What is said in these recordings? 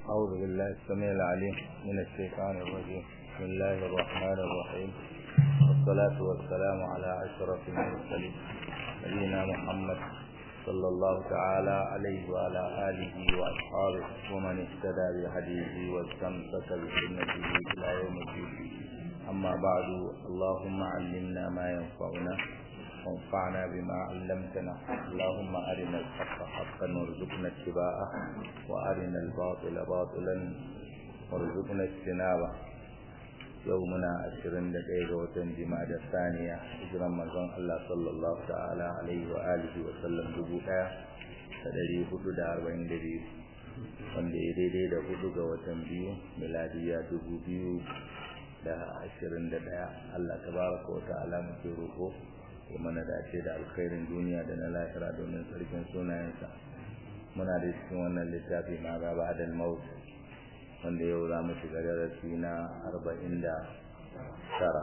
أعوذ بالله السميع العليم من الشيطان الرجيم بسم الله الرحمن الرحيم والصلاة والسلام على أشرف المرسلين نبينا محمد صلى الله تعالى عليه وعلى آله وأصحابه ومن اهتدى بهديه واستمسك بسنته إلى يوم الدين أما بعد اللهم علمنا ما ينفعنا وانفعنا بما علمتنا اللهم أرنا الحق حقا وارزقنا اتباعه وأرنا الباطل باطلا وارزقنا اجتنابه يومنا عشرين دقيقة وتنجمع الثانية إجرام مزون الله صلى الله تعالى عليه وآله وسلم دبوتا تدري حدود أربعين دقيقة wanda ya daidai da hudu ga watan biyu miladiya dubu biyu da ashirin da ɗaya Allah tabaraka wa ta'ala muke roƙo ya mana dace da alkhairin duniya da na lahira domin sarkin sunayensa muna da cikin wannan littafi ma ga ba da maut wanda yau za mu shiga darasi na arba'in da tara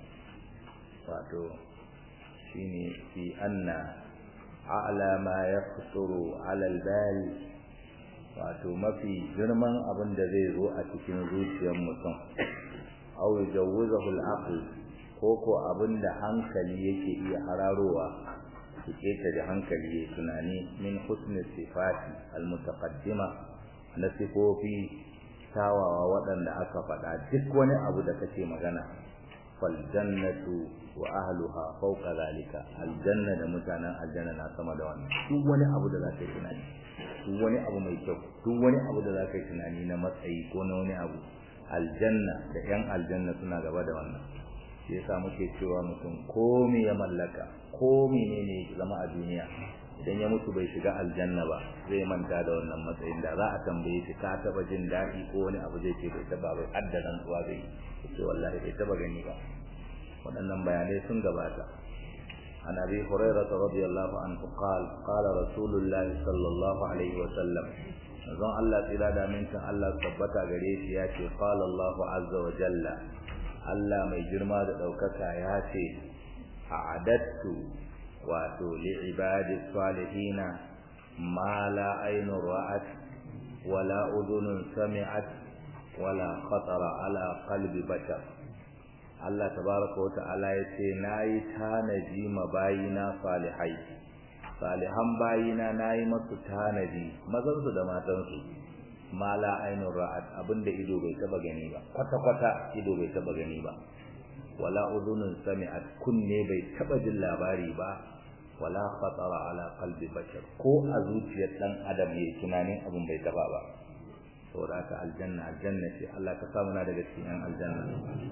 wato shine fi anna a'la ma yaqturu ala al-bal wato mafi girman abin da zai zo a cikin zuciyar mutum aw yajawuzahu al-aql ko ko abin da hankali yake iya hararowa su keta da hankali ya tunani min husni sifati almutaqaddima na sifofi tawawa waɗanda aka faɗa duk wani abu da kake magana fal jannatu wa ahluha fawqa zalika aljanna da mutanen aljanna na sama da wannan duk wani abu da zaka yi tunani duk wani abu mai kyau duk wani abu da zaka yi tunani na matsayi ko na wani abu aljanna da yan aljanna suna gaba da wannan shi yasa muke cewa mutum ko me ya mallaka ko menene ya zama a duniya idan ya mutu bai shiga aljanna ba zai manta da wannan matsayin da za a tambaye shi ka taba jin daɗi ko wani abu zai ce bai taba bai addadan tsuwa zai ce wallahi bai taba gani ba waɗannan bayanai sun gabata عن ابي هريره رضي الله عنه قال قال رسول الله صلى الله عليه وسلم zan Allah tsira da mintin Allah tabbata gare shi ya ce qala Allah azza wa jalla Allah mai girma da ɗaukaka ya ce a adattu wato li'ibadi salihina ma la ainun ra'at wala udunun sami'at wala khatara ala qalbi bashar Allah tabaraka wa ta'ala ya ce nayi tanaji mabayina salihai salihan bayina nayi masu tanaji mazansu da matansu ma la ainun ra'at abinda ido bai taba gani ba kwata kwata ido bai taba gani ba wala udhunun sami'at kunne bai taba jin labari ba wala khatara ala qalbi bashar ko a zuciyar dan adam yayi tunanin abin bai taba ba saboda haka aljanna aljanna ce Allah ka samu na daga cikin aljanna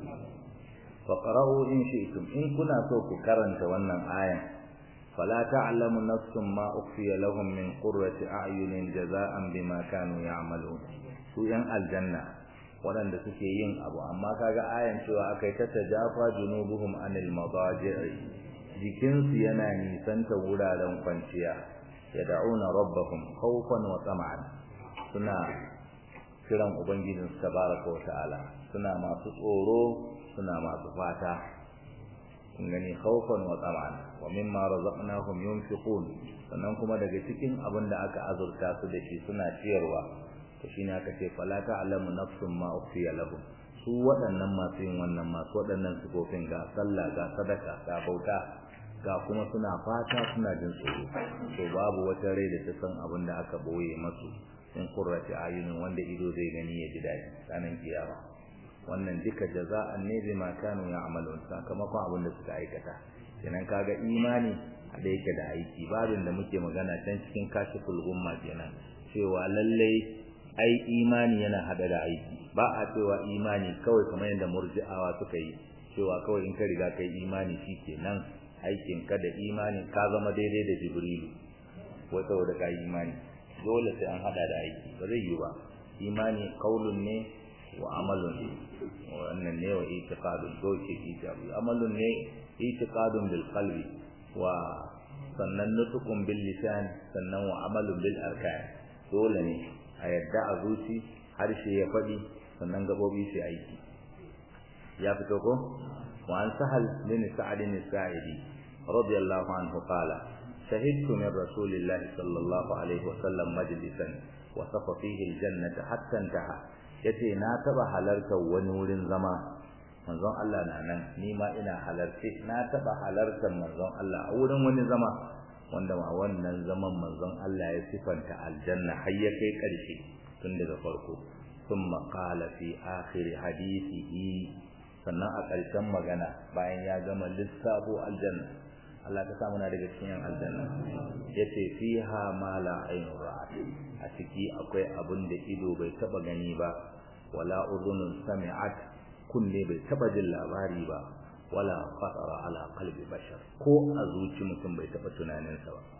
fa qara'u in shi'tum in kuna so ku karanta wannan ayan فلا تعلم نفس ما أخفي لهم من قرة أعين جزاء بما كانوا يعملون su ‘yan aljanna waɗanda suke yin abu amma kaga ayan cewa aka yi ta tajafa junubuhum anil madaji'i jikinsu yana nisanta wuraren kwanciya ya da'una rabbahum khawfan wa tama'an suna kiran ubangijinsu tabaraka wa ta'ala suna masu tsoro suna masu fata kun gani khawfan wa tama'an wa mimma razaqnahum yunfiqun sannan kuma daga cikin abin da aka azurta su da shi suna ciyarwa to shine aka ce fala ta'lamu nafsun ma ukhfiya lahum su waɗannan masu yin wannan masu waɗannan sifofin ga sallah ga sadaka ga bauta ga kuma suna fata suna jin tsoro to babu wata rai da ta san abin da aka boye masu in qurrati ayunin wanda ido zai gani ya ji daɗi ranar kiyama wannan duka jaza'an ne bima kanu ya'malun sakamakon abin da suka aikata kenan kaga imani da yake da aiki babin da muke magana can cikin kashiful gumma kenan cewa lallai ai imani yana hada da aiki ba a cewa imani kawai kamar yadda murji'awa suka yi cewa kawai in ka riga kai imani shikenan aikin ka da imani ka zama daidai da jibrilu wai saboda ka imani dole sai an hada da aiki ba zai yi ba imani qaulun ne wa amalun wannan ne wa itiqadun doke itiqadu amalun ne itiqadun bil qalbi wa sannan nutukun bil lisan sannan wa amalun bil arkan dole ne a yadda a zuci harshe ya faɗi sannan gabobi su aiki ya fito ko wa an sahal bin sa'ad bin sa'idi radiyallahu anhu qala shahidtu min rasulillahi sallallahu alaihi wasallam majlisan wasafa fihi aljannata hatta intaha yace na taba halarta wani wurin zama manzon Allah na nan ni ma ina halarce na taba halartar manzon Allah a wurin wani zama wanda ma wannan zaman manzon Allah ya sifanta aljanna har ya kai karshe tun daga farko thumma qala fi akhir hadithihi sannan a ƙarshen magana bayan ya gama lissafo aljanna Allah ta samu na daga cikin aljanna yace fiha ma la aynu ra'at a ciki akwai abin da ido bai taba gani ba wala udhunun sami'at kunne bai taba jin labari ba wala khatara ala qalbi bashar ko a zuci mutum bai taba tunanin sa ba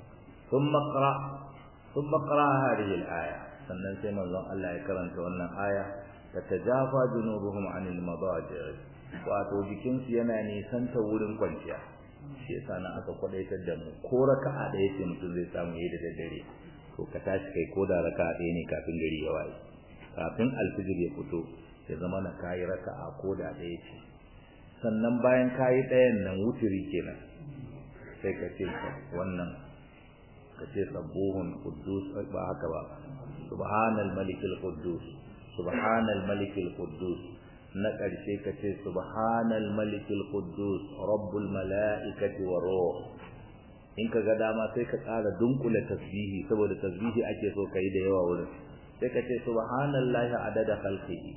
thumma qra thumma qra hadhihi al-aya sannan sai manzon Allah ya karanta wannan aya tatajafa junubuhum anil madaji wato jikinsu yana nisan ta wurin kwanciya shi yasa nan aka kwadaitar da mu ko raka'a da yake mutum zai samu yayi da daddare to ka tashi kai ko da raka'a ɗaya ne kafin gari ya waye kafin alfijir ya fito ya zama na kayi raka'a ko da ɗaya ce sannan bayan kayi ɗayan nan wuturi kenan sai ka ce wannan ka ce sabbuhun quddus ba haka ba subhanal malikil quddus subhanal malikil quddus na ƙarshe ka ce subhanal malikil quddus rabbul mala'ikati wa ruh in ka ga dama sai ka ƙara dunkule tasbihi saboda tasbihi ake so kai da yawa wurin sai ka ce subhanallahi adada khalqihi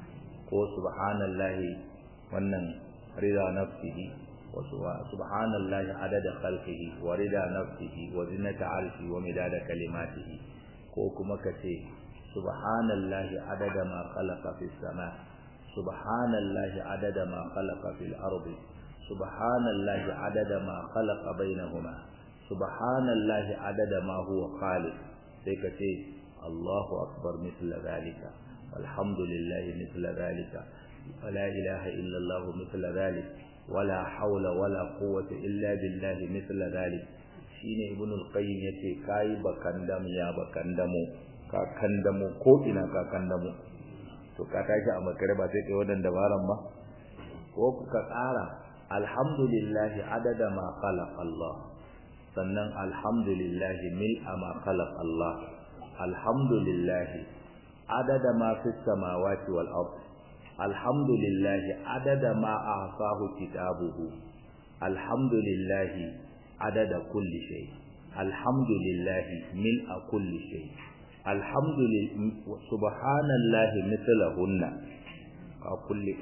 ko subhanallahi wannan rida nafsihi wa subhanallahi adada khalqihi wa rida nafsihi wa zinata arshi wa midada kalimatihi ko kuma ka ce subhanallahi adada ma khalaqa fis sama subhanallahi adada ma khalaqa fil ardi subhanallahi adada ma khalaqa bainahuma subhanallahi adada ma huwa khaliq sai ka ce Allahu akbar mithla zalika walhamdulillahi mithla zalika wala ilaha illa Allah mithla zalik wala hawla wala quwwata illa billahi mithla zalik shine ibn al-qayyim yace kai bakandam ya bakandamu ka kandamu ko ina ka kandamu to ka tashi a makare ba sai kai wadan dabaran ba ko ka tsara alhamdulillahi adada ma khalaq Allah sannan alhamdulillahi mil'a ma khalaq Allah alhamdulillahi adada ma fis samawati wal ard alhamdulillahi adada ma ahsahu kitabuhu alhamdulillahi adada kulli shay alhamdulillahi mil'a kulli shay alhamdulillah subhanallahi mithlahunna ka kulli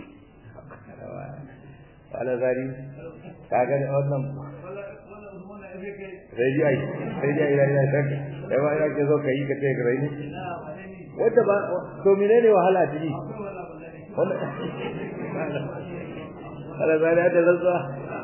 wala zari kaga da wannan sai ji ai sai ji ai ai sai kai ba ina ke so kai ka ce gare ni wanda ba to menene wahala ciki wannan wala zari da zazza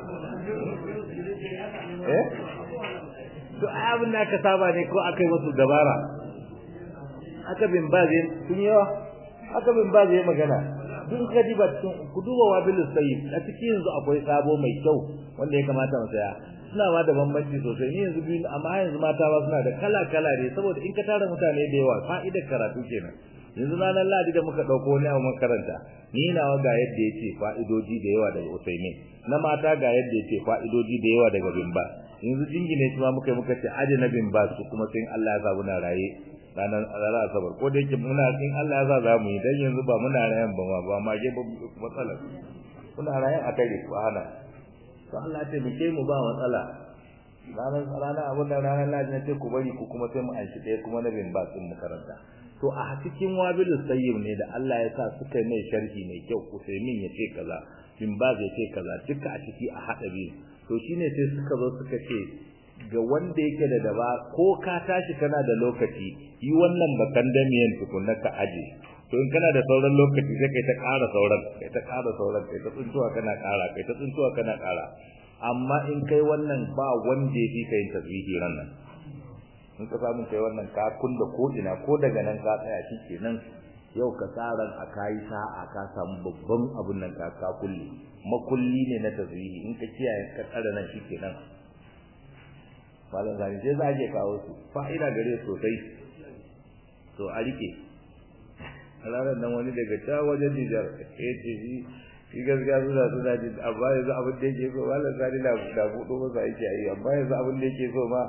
eh to abin da aka saba ne ko akai musu dabara aka bin bazin sun yawa aka bin bazin magana duk ka diba cikin ku duba wabil sayyid a cikin yanzu akwai sabo mai kyau wanda ya kamata mu saya suna ma da bambanci sosai ni yanzu biyu amma yanzu mata ba suna da kala kala ne saboda in ka tara mutane da yawa fa'idar karatu kenan yanzu ranar ladi da muka dauko wani abu makaranta ni nawa ga yadda yake fa'idoji da yawa daga usaimin na mata ga yadda yake fa'idoji da yawa daga bimba yanzu jingine shi ma muka muka ce aje na bimba su kuma sai Allah ya sa muna raye ranar ranar asabar ko da yake muna in Allah ya sa za mu yi dan yanzu ba muna rayan ba ma ba ma ge ba matsala muna rayan a kai ko hana to Allah ya taimake mu ba matsala ranar ranar abun da ranar laji na ce ku bari ku kuma sai mu anshi ɗaya kuma na bin ba sun makaranta to a cikin wabil sayyib ne da Allah ya sa suka mai sharhi mai kyau Usaimin ya ce kaza bin ba zai ce kaza duka a ciki a hada biyu to shine sai suka zo suka ce ga wanda yake da daba ko ka tashi kana da lokaci yi wannan bakan damiyan tukunna ka aje to in kana da sauran lokaci sai kai ta ƙara sauran kai ta ƙara sauran kai ta tsuntuwa kana ƙara kai ta tsuntuwa kana ƙara amma in kai wannan ba wanda yake kai tasbihi ran nan in ka samu kai wannan ka kulla ko ina ko daga nan ka tsaya shikenan yau ka tsaran a kayi sa'a ka samu babban abun nan ka ka kulle makulli ne na tasbihi in ka kiyaye ka tsara nan shikenan malam zani sai za je kawo su fa'ida gare sosai to a rike ranar nan wani daga ta wajen Nijar ya ce shi shi gaskiya suna suna jin amma yanzu abin da yake so malam zani na da buɗo masa yake yi amma yanzu abin da yake so ma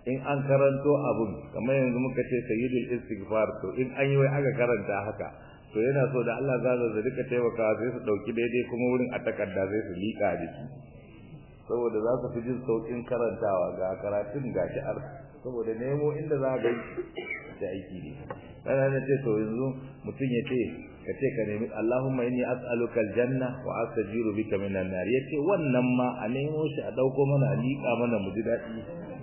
in an karanto abun kamar yanzu muka ce sayyidul istighfar to in an yi wai aka karanta haka to yana so da Allah za su rika taimakawa sai su dauki daidai kuma wurin a takarda sai su lika a jiki saboda za su fi jin saukin karantawa ga karatun ga shi'ar saboda nemo inda za ga da aiki ne kana na ce to yanzu mutum ya ce ka ce ka nemi Allahumma inni as'aluka aljanna wa astajiru bika minan nar yace wannan ma a nemo shi a dauko mana a lika mana mu ji dadi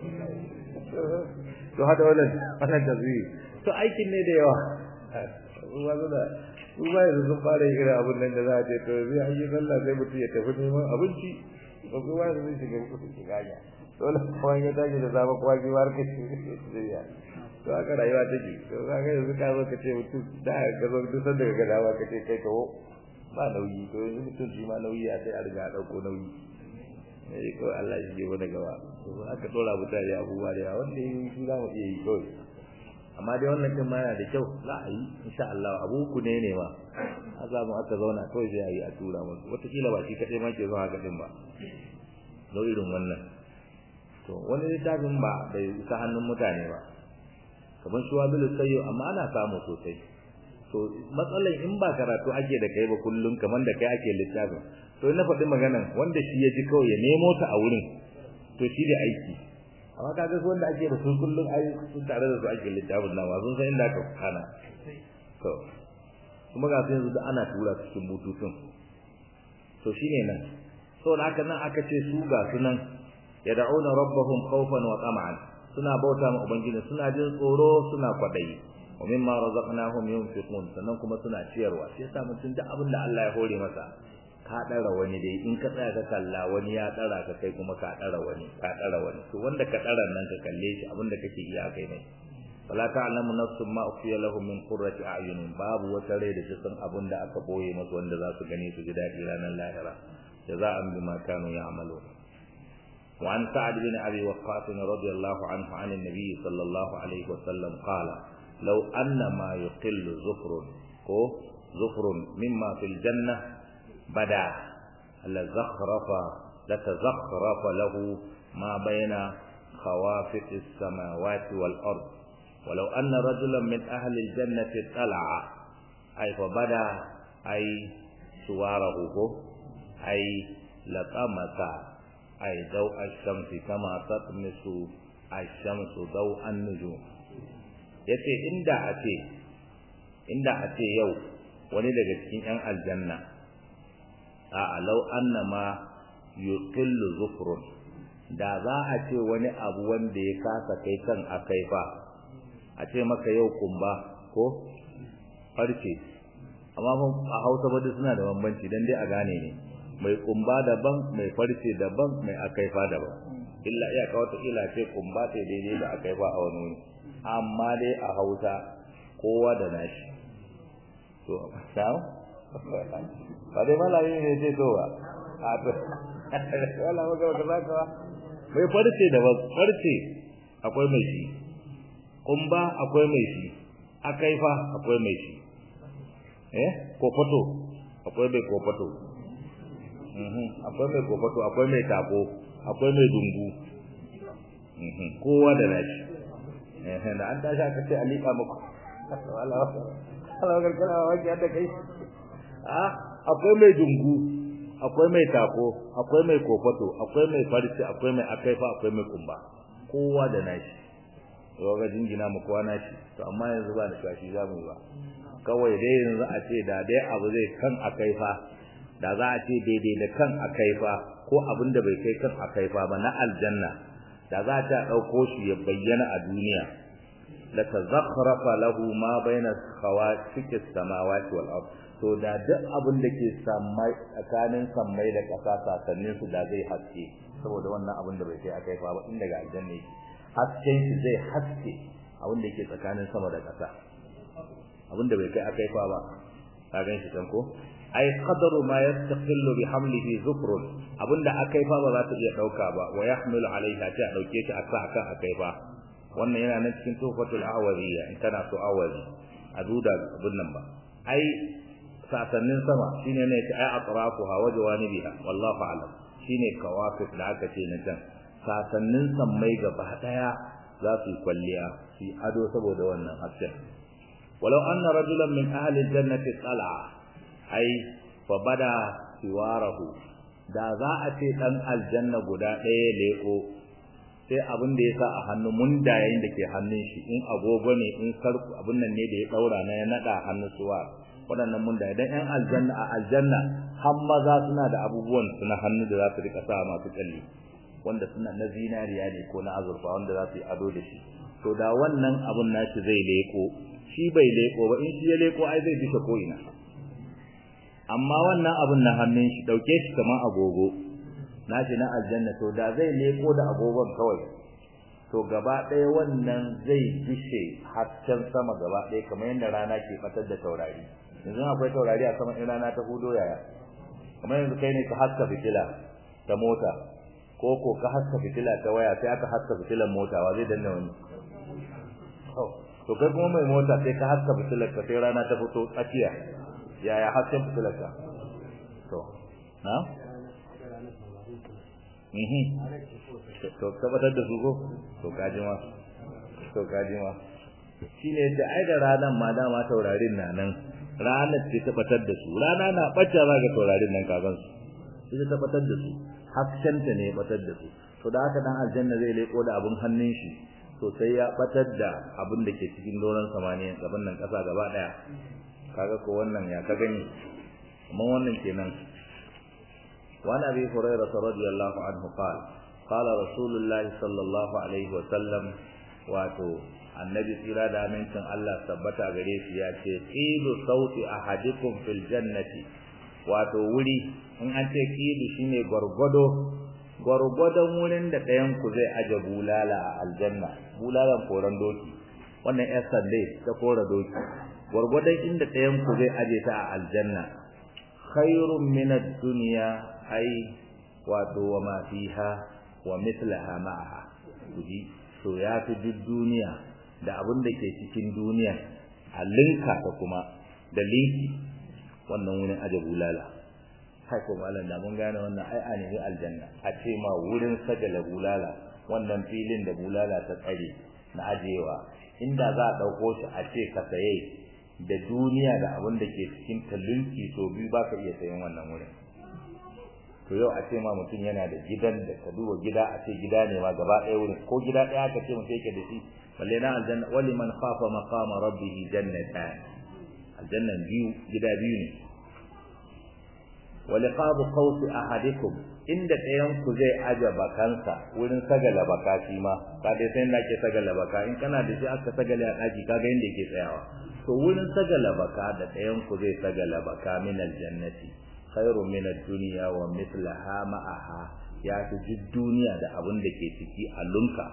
to hada wannan wannan tazwi to aikin ne da yawa ruwa da ruwa yanzu sun fara yin irin abin nan da za a ce to zai an yi sallah sai mutum ya tafi neman abinci to ruwa yanzu zai shiga kusa shiga ya dole kuma ya tashi da zama kuma ji war kashi ya to haka rayuwa take to za ka yanzu ka zo ka ce mutum da ka zo duk sanda ka dawa ka ce kai kawo ba nauyi to yanzu mutum shi ma nauyi a sai a riga a ɗauko nauyi ne kawai Allah shi ke wani gaba aka ɗora mutane abubuwa da yawa wanda yi shi za mu iya yi kawai amma dai wannan din ma yana da kyau za a yi insha Allah abu ku ne ne ma a za mu aka zauna kawai sai a yi a tura musu wataƙila ba shi kaɗai ma ke zuwa haka din ba lau irin wannan to wani littafin ba bai isa hannun mutane ba kamar shuwabilu sayyo amma ana samu sosai to matsalan in ba karatu ake da kai ba kullum kamar da kai ake littafin to na faɗi maganan wanda shi ya ji kawai ya nemo ta a wurin to shi da aiki amma kaga su wanda ake da su kullum ai sun tare da su ake littafin nan ba sun san inda aka kana to kuma ga yanzu da ana tura cikin bututun to shine nan saboda haka nan aka ce su ga su nan yad'una rabbahum khawfan wa tama'an suna bauta ma ubangiji suna jin tsoro suna kwadayi wa mimma razaqnahum yunfiqun sannan kuma suna ciyarwa shi yasa mutum duk abin da Allah ya hore masa ka dara wani dai in ka tsaya ka kalla wani ya dara ka kai kuma ka dara wani ka dara wani to wanda ka dara nan ka kalle shi abin da kake iya kai mai wala ta'lamu nafsun ma ukhfiya lahum min qurrati a'yunin babu wata rai da ta san abin da aka boye masa wanda za su gani su ji dadi ranar lahira jaza'an bima kanu ya'malun وعن سعد بن أبي وقاص رضي الله عنه عن النبي صلى الله عليه وسلم قال لو أن ما يقل زفر زفر مما في الجنة بدا لزخرف لتزخرف له ما بين خوافق السماوات والأرض ولو أن رجلا من أهل الجنة اطلع أي فبدا أي سواره أي لطمس أي ضوء الشمس كما تطمس الشمس ضوء النجوم yace inda a ce inda a ce yau wani daga cikin yan aljanna a law annama yuqillu zufrun da za a ce wani abu wanda ya kasa kai kan akai fa a ce maka yau kumba ko farce amma a Hausa ba suna da bambanci dan dai a gane ne mai kumba daban mai farce daban mai akaifa daban illa iya ka wata ila ce kumba sai daidai da akaifa a wani wuri amma dai a Hausa kowa da nashi to sao ba dai malami ne ce to ba a to wala maka ka zaka ba mai farce daban farce akwai mai shi kumba akwai mai shi akaifa akwai mai shi eh kofato akwai mai kofato akwai mai kofato akwai mai tako akwai mai dungu kowa da nashi da an tashi aka ce alika muku Allah Allah garkala wani yadda kai ah akwai mai dungu akwai mai tako akwai mai kofato akwai mai farce akwai mai akaifa akwai mai kumba kowa da nashi yau ga jingina mu kowa nashi to amma yanzu ba da shashi za mu yi ba kawai dai yanzu a ce da dai abu zai kan akaifa da za a ce daidai da kan akaifa ko abin da bai kai kan akaifa ba na aljanna da za ta ɗauko shi ya bayyana a duniya la tazakhrafa lahu ma baina khawatiki samawati wal ard to da duk abin da ke sammai tsakanin sammai da ƙasa sasannin su da zai haske saboda wannan abin da bai kai akaifa ba inda ga aljanna yake hasken shi zai haske abin da yake tsakanin sama da ƙasa abin da bai kai akaifa ba ka gan shi kan ko ai qadaru ma yastaqillu bi hamlihi zufrun abinda akai fa ba za ta iya dauka ba wa yahmilu alaiha ta dauke ta aka aka akai fa wannan yana nan cikin tufatul awariya in kana so awari a duda abin nan ba ai sasannin sama shine ne ta ai atrafuha wa jawanibiha wallahu a'lam shine kawafif da aka ce na can sasannin sammai gaba daya za su yi kwalliya su ado saboda wannan hasken walau anna rajulan min ahli jannati tsala ai fa bada siwarahu da za a ce dan aljanna guda ɗaya leko sai abin da ya sa a hannu mundayen da ke hannun shi in agogo ne in sarku abin nan ne da ya daura na ya nada hannun suwa waɗannan mundaye dan yan aljanna a aljanna har maza suna da abubuwan su na hannu da za su rika sa masu kalli wanda suna na zinariya ne ko na azurfa wanda za su yi ado da shi to da wannan abun nashi zai leko shi bai leko ba in shi ya leko ai zai bisa ko ina amma wannan abun na hannun shi dauke shi kamar agogo nashi na aljanna to da zai leko da agogon kawai to gaba ɗaya wannan zai bishe hasken sama gaba ɗaya kamar yadda rana ke fatar da taurari yanzu akwai taurari a sama in rana ta hudo yaya kamar yanzu kai ne ka haska fitila ta mota ko ko ka haska fitila ta waya sai aka haska fitilan mota wa zai danna wani to kai kuma mai mota sai ka haska fitilar ka sai rana ta fito tsakiya yaya hasken fitilar ka to na mhm to tabbatar da su ko to kaji ma to kaji ma shine da ai da ranan ma dama taurarin na nan ranar ce tabbatar da su rana na bacca za ga taurarin nan kagan su ita tabbatar da su haskenta ne batar da su to da haka dan aljanna zai leko da abun hannun shi to sai ya batar da abin da ke cikin doron samaniya gaban nan kasa gaba daya kaga ko wannan ya ka gani amma wannan kenan wa nabi hurairah radiyallahu anhu qala qala rasulullahi sallallahu alaihi wa sallam wato annabi tsira da amincin Allah tabbata gare shi ya ce qilu sauti ahadikum fil jannati wato wuri in an ce qilu shine gwargwado gwargwadon wurin da ɗayan ku zai aje bulala a aljanna bulalan koran doki wannan yar sande ta kora doki gwargwadon inda ɗayan ku zai aje ta a aljanna khairun min ad-dunya ai wato wa ma fiha wa mithlaha ma'aha kuji to ya fi duk duniya da abin da ke cikin duniya a linka ta kuma da linki wannan wurin aje bulala kai ko malam da mun gane wannan ai a ne aljanna a ce ma wurin sagala bulala wannan filin da bulala ta tsare na ajewa inda za a dauko shi a ce ka saye da duniya da abin da ke cikin talunki to biyu ba ka iya sayan wannan wurin to yau a ce ma mutum yana da gidan da ka duba gida a ce gida ne ma gaba ɗaya wurin ko gida ɗaya ka ce mutum yake da shi balle na aljanna wali man khafa maqama rabbih jannatan aljannan biyu gida biyu ne wa liqabu qawsi ahadikum inda ɗayan ku zai aje bakansa wurin sagala baka shi ma ka dai sai inda ke sagala baka in kana da shi aka sagala a ɗaki kaga inda yake tsayawa to wurin sagala baka da ɗayan ku zai sagala baka min aljannati khairu min ad-dunya wa mithlaha ma'aha ya fi duk duniya da abin da ke ciki a lunka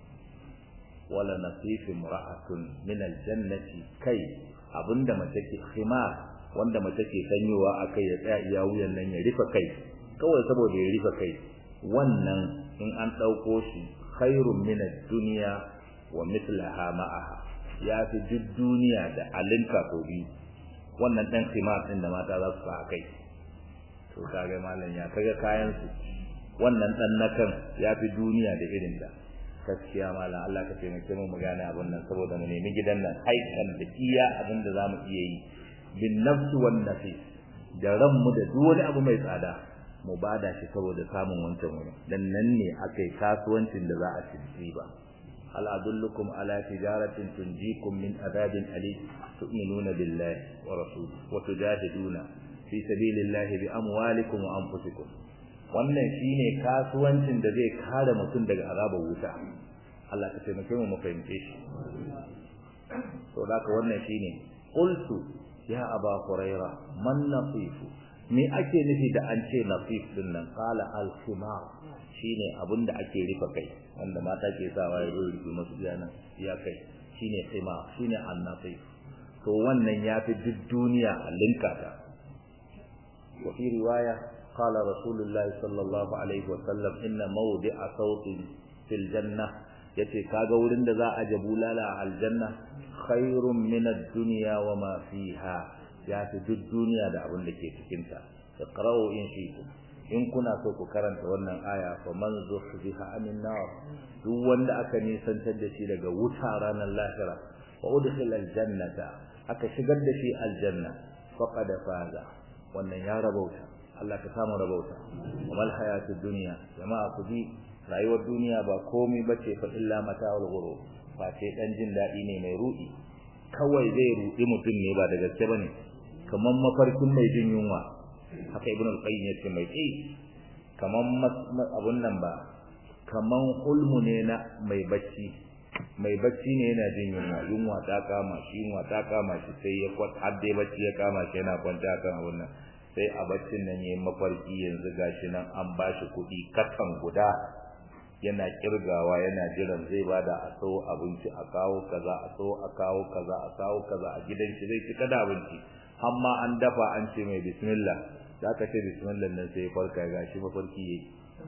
wala nasifi mura'atun min aljannati kai abinda mace ke khimar wanda mace ke sanyowa akai ya tsaya iya wuyan nan ya rufe kai kawai saboda ya rufe kai wannan in an dauko shi khairun min ad-dunya wa mithlaha ma'aha ya fi duk duniya da alinka ko biyu wannan dan khimar din da mata za su sa kai to kage mallan ya kaga kayan su wannan dan nakan ya fi duniya da irin da gaskiya malam Allah ka taimake mu mu gane abin nan saboda mu nemi gidan nan haikan da iya abin da zamu iya yi bin nafsi wan nafis da ran mu da duk wani abu mai tsada mu bada shi saboda samun wancan wuri dan nan ne akai kasuwancin da za a ci ba hal adullukum ala tijaratin tunjikum min adabin alim tu'minuna billahi wa rasulihi wa tujahiduna fi sabilillahi bi amwalikum wa anfusikum wannan shine kasuwancin da zai kare mutum daga azabar wuta Allah ka taimake mu mu fahimce shi to da ka wannan shine qultu ya aba huraira man nafifu me ake nufi da an ce nafif din nan qala al khimar shine abinda ake rufe kai wanda mata ke sawa ya rufe musu yana ya kai shine khimar shine an nafif to wannan yafi duk duniya a linka ta wa fi riwaya قال رسول الله صلى الله عليه وسلم إن موضع صوت في الجنة yace kaga wurin da za a je bulala a aljanna khairun min ad-dunya wa ma fiha ya fi duk duniya da abin da ke cikin ta iqra'u in shi'tum in kuna so ku karanta wannan aya fa man zuhziha anin nar duk wanda aka nisantar da shi daga wuta ranar lahira wa udkhila aljannata aka shigar da shi aljanna faqad faza wannan ya rabauta Allah ka samu rabauta wamal hayatud dunya jama'a ku ji rayuwar duniya ba komai bace fa illa mata'ul ghurur ba ce dan jin dadi ne mai rudi kawai zai rudi mutum ne ba da gaske bane kaman mafarkin mai jin yunwa haka ibnu al-qayyim yace mai tsi kaman abun nan ba kaman hulmu ne na mai bacci mai bacci ne yana jin yunwa yunwa ta kama shi yunwa ta kama shi sai ya kwat har dai bacci ya kama shi yana kwanta kan abun nan sai a baccin nan yayin mafarki yanzu gashi nan an bashi kuɗi kakan guda yana kirgawa yana jiran zai bada a so abinci a kawo kaza a so a kawo kaza a kawo kaza a gidan shi zai cika da abinci amma an dafa an ce mai bismillah da aka ce bismillah nan sai ya farka ga shi mafarki yayi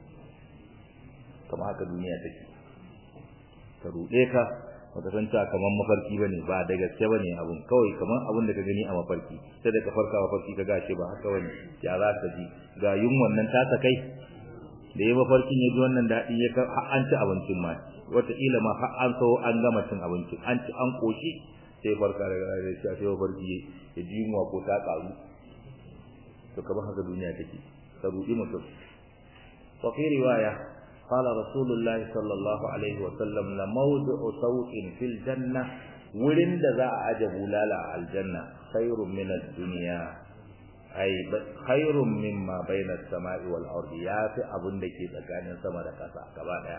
kamar haka duniya take ka rude ka baka san ta kamar mafarki bane ba da gaske bane abun kawai kamar abun da ka gani a mafarki sai da ka farka mafarki ka gashi ba haka bane ya za ka ji ga yunwan nan ta kai da ya mafarkin ya ji wannan daɗi ya ka an ci abincin ma wataƙila ma har an so an gama cin abincin an ci an koshi sai farka daga rayuwar shi sai mafarki ya ji yunwa ko ta ƙaru to kamar haka duniya take ta ruɗi mutum wa fi riwaya قال رسول الله صلى الله عليه وسلم لموضع سوء في الجنة wurin da za a aje bulala a aljanna khairun min ad-dunya ay khairun mimma bayna as-sama'i wal ardi yafi abun da ke tsakanin sama da ƙasa gaba daya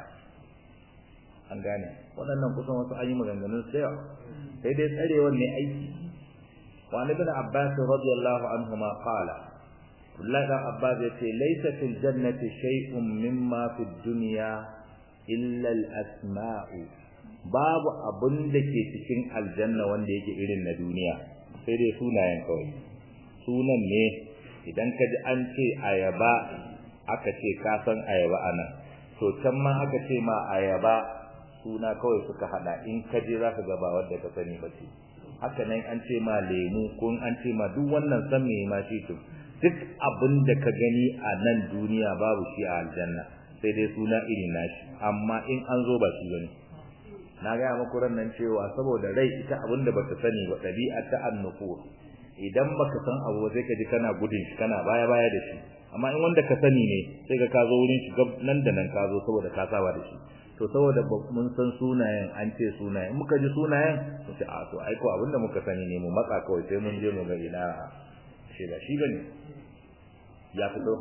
an gane waɗannan kusan wasu an yi maganganun sai sai dai tsarewar ne aiki wa ibn abbas radiyallahu anhu ma qala Abdullahi dan Abbas ya ce laisa fil jannati shay'un mimma fid dunya illa al asma'u babu abun da ke cikin aljanna wanda yake irin na duniya sai dai sunayen kawai sunan ne idan ka ji an ce ayaba aka ce ka san ayaba anan to can ma aka ce ma ayaba suna kawai suka hada in ka je zaka ga ba wanda ka sani ba ce haka nan an ce ma lemu ko an ce ma duk wannan san me ma shi to duk abin da ka gani a nan duniya babu shi a aljanna sai dai suna irin nashi amma in an zo ba shi bane na ga muku nan cewa saboda rai ita abin da baka sani ba dabi'a ta annufur idan baka san abu sai ka ji kana gudun shi kana baya baya da shi amma in wanda ka sani ne sai ka kazo wurin shi nan da nan ka zo saboda ka saba da shi to saboda mun san sunayen an ce sunayen muka ji sunayen mu ce a to ai ko abin da muka sani ne mu matsa kawai sai mun je mu ga ina shi ba shi bane ya fito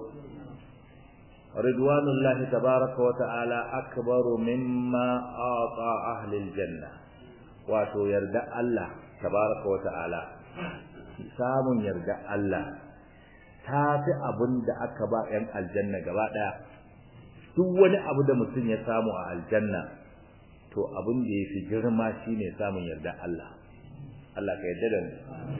ridwanullahi tabaraka wa ta'ala akbaru mimma ata ahli aljanna wato yarda Allah tabaraka wa ta'ala samun yarda Allah ta fi abin da aka ba ‘yan aljanna gaba ɗaya duk wani abu da mutum ya samu a aljanna to abin da ya fi girma shine samun yarda Allah Allah ka yarda da mu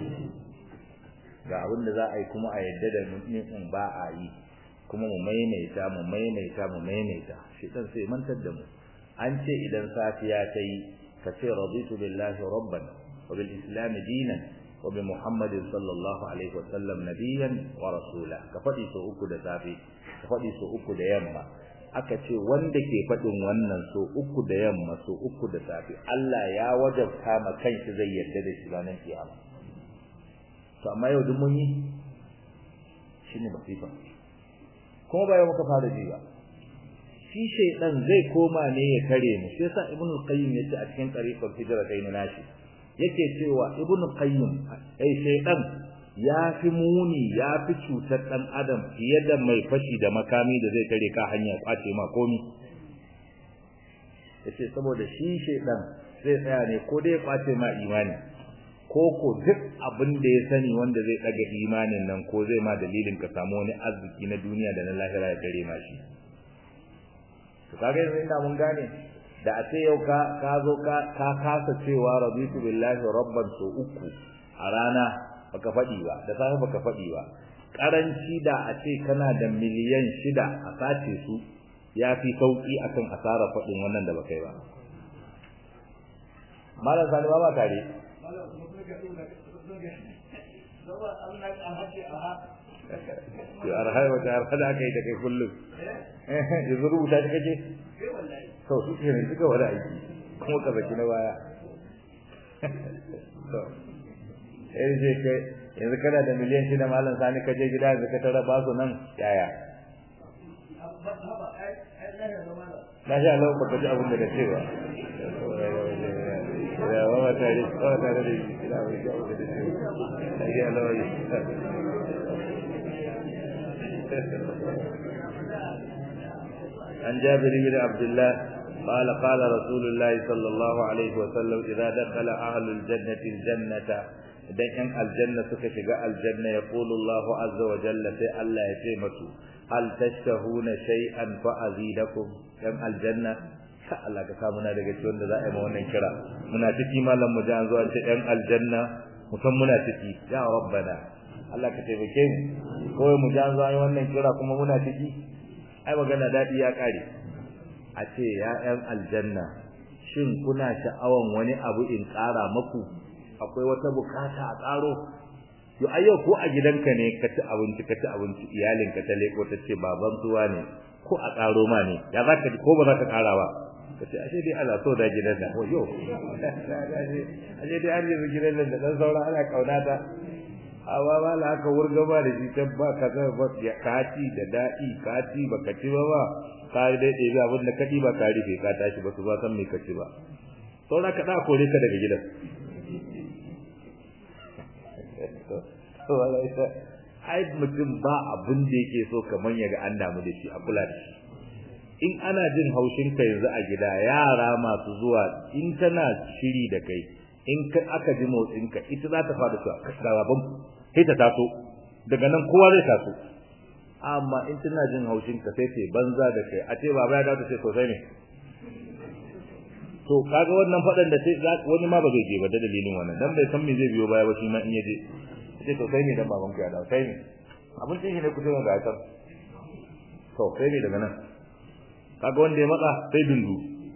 ga abin da za a yi kuma a yadda da mutum ba a yi kuma mu maimaita mu maimaita mu maimaita shi dan sai mantar da mu an ce idan safiya ta yi ka ce raditu billahi rabban wa bil islam dinan wa bi muhammadin sallallahu alaihi wa sallam nabiyyan wa rasula ka fadi so uku da safe ka fadi so uku da yamma aka ce wanda ke fadin wannan so uku da yamma so uku da safe Allah ya wajabta ma kanshi zai yarda da shi ranar kiyama to amma yau duk mun yi shine masifa kuma ba yau muka fara ji ba shi shaydan zai koma ne ya kare mu sai sa ibnu qayyim yace a cikin tariqul hijra kai nashi yake cewa ibnu qayyim ai shaydan ya fi muni ya fi cutar dan adam fiye da mai fashi da makami da zai kare ka hanya kwace ma komi yace saboda shi shaydan zai tsaya ne ko dai kwace ma imani ko ko duk abin da ya sani wanda zai daga imanin nan ko zai ma dalilin ka samu wani arziki na duniya da na lahira ya kare ma shi to kaga yanzu inda mun gane da a ce yau ka ka zo ka ka kasa cewa raditu billahi rabban so uku a rana baka faɗi ba da safe baka faɗi ba karanci da a ce kana da miliyan shida a sace su ya fi sauki akan asara faɗin wannan da baka yi ba malam sani ba ba tare yo arhai wata arha da aka yi da kai kullum yanzu rubuta ta kake to su ke ne suka wada aiki kuma ka baki na baya to yanzu je kai yanzu kana da miliyan shida malam sani ka je gida yanzu ka tara ba su nan yaya na sha Allah ba ka ji abin da ka ce ba ya wa ma tare ba tare da shi da wani jawo da shi ya Allah ya عن جابر بن عبد الله قال قال رسول الله صلى الله عليه وسلم إذا دخل أهل الجنة الجنة idan ‘yan aljanna suka shiga aljanna ya ƙulu Allah azza wa jalla sai Allah ya ce masu hal tashtahuna shay'an fa azidakum ‘yan aljanna ka Allah ka samu na daga cikin da za a yi ma wannan kira muna ciki malam mu ji an zo an ce ‘yan aljanna musan muna ciki ya rabbana Allah ka taimake mu kawai mu ji an zo an yi wannan kira kuma muna ciki ai magana daɗi ya ƙare a ce ya ‘yan aljanna shin kuna sha'awan wani abu in ƙara maku akwai wata bukata a tsaro to ayyau ko a gidanka ne ka ci abinci ka ci abinci iyalinka ta leko ta ce baban zuwa ne ko a tsaro ma ne ya za ka ko ba za ka ƙara ba ka ce ashe dai ana so da gidan da wayo ashe dai an yi gidan da dan saura ana kauna ta amma ba la aka wurga ba da shi can ba ka ga ba ya kaci da daɗi kaci ba ka ci ba ba ka dai ɗebi abin da ka ba ka rufe ka tashi ba su ba san me ka ci ba saura ka ɗa kore ka daga gidan ai mutum ba abin da yake so kamar ya ga an damu da shi a kula da shi in ana jin haushin ka yanzu a gida yara masu zuwa in tana shiri da kai in ka aka ji motsin ka ita za ta fara cewa ka da baban sai ta taso daga nan kowa zai taso amma in tana jin haushin ka sai ce banza da kai a ce baba ya dawo ce sosai ne to kaga wannan fadan da sai wani ma ba zai je ba da dalilin wannan dan bai san me zai biyo baya ba shi ma in yaje sai to sai ne dan baban ku ya dawo sai ne abin sai ne ku ce ga ta to sai ne daga nan kaga wanda ya matsa sai dundu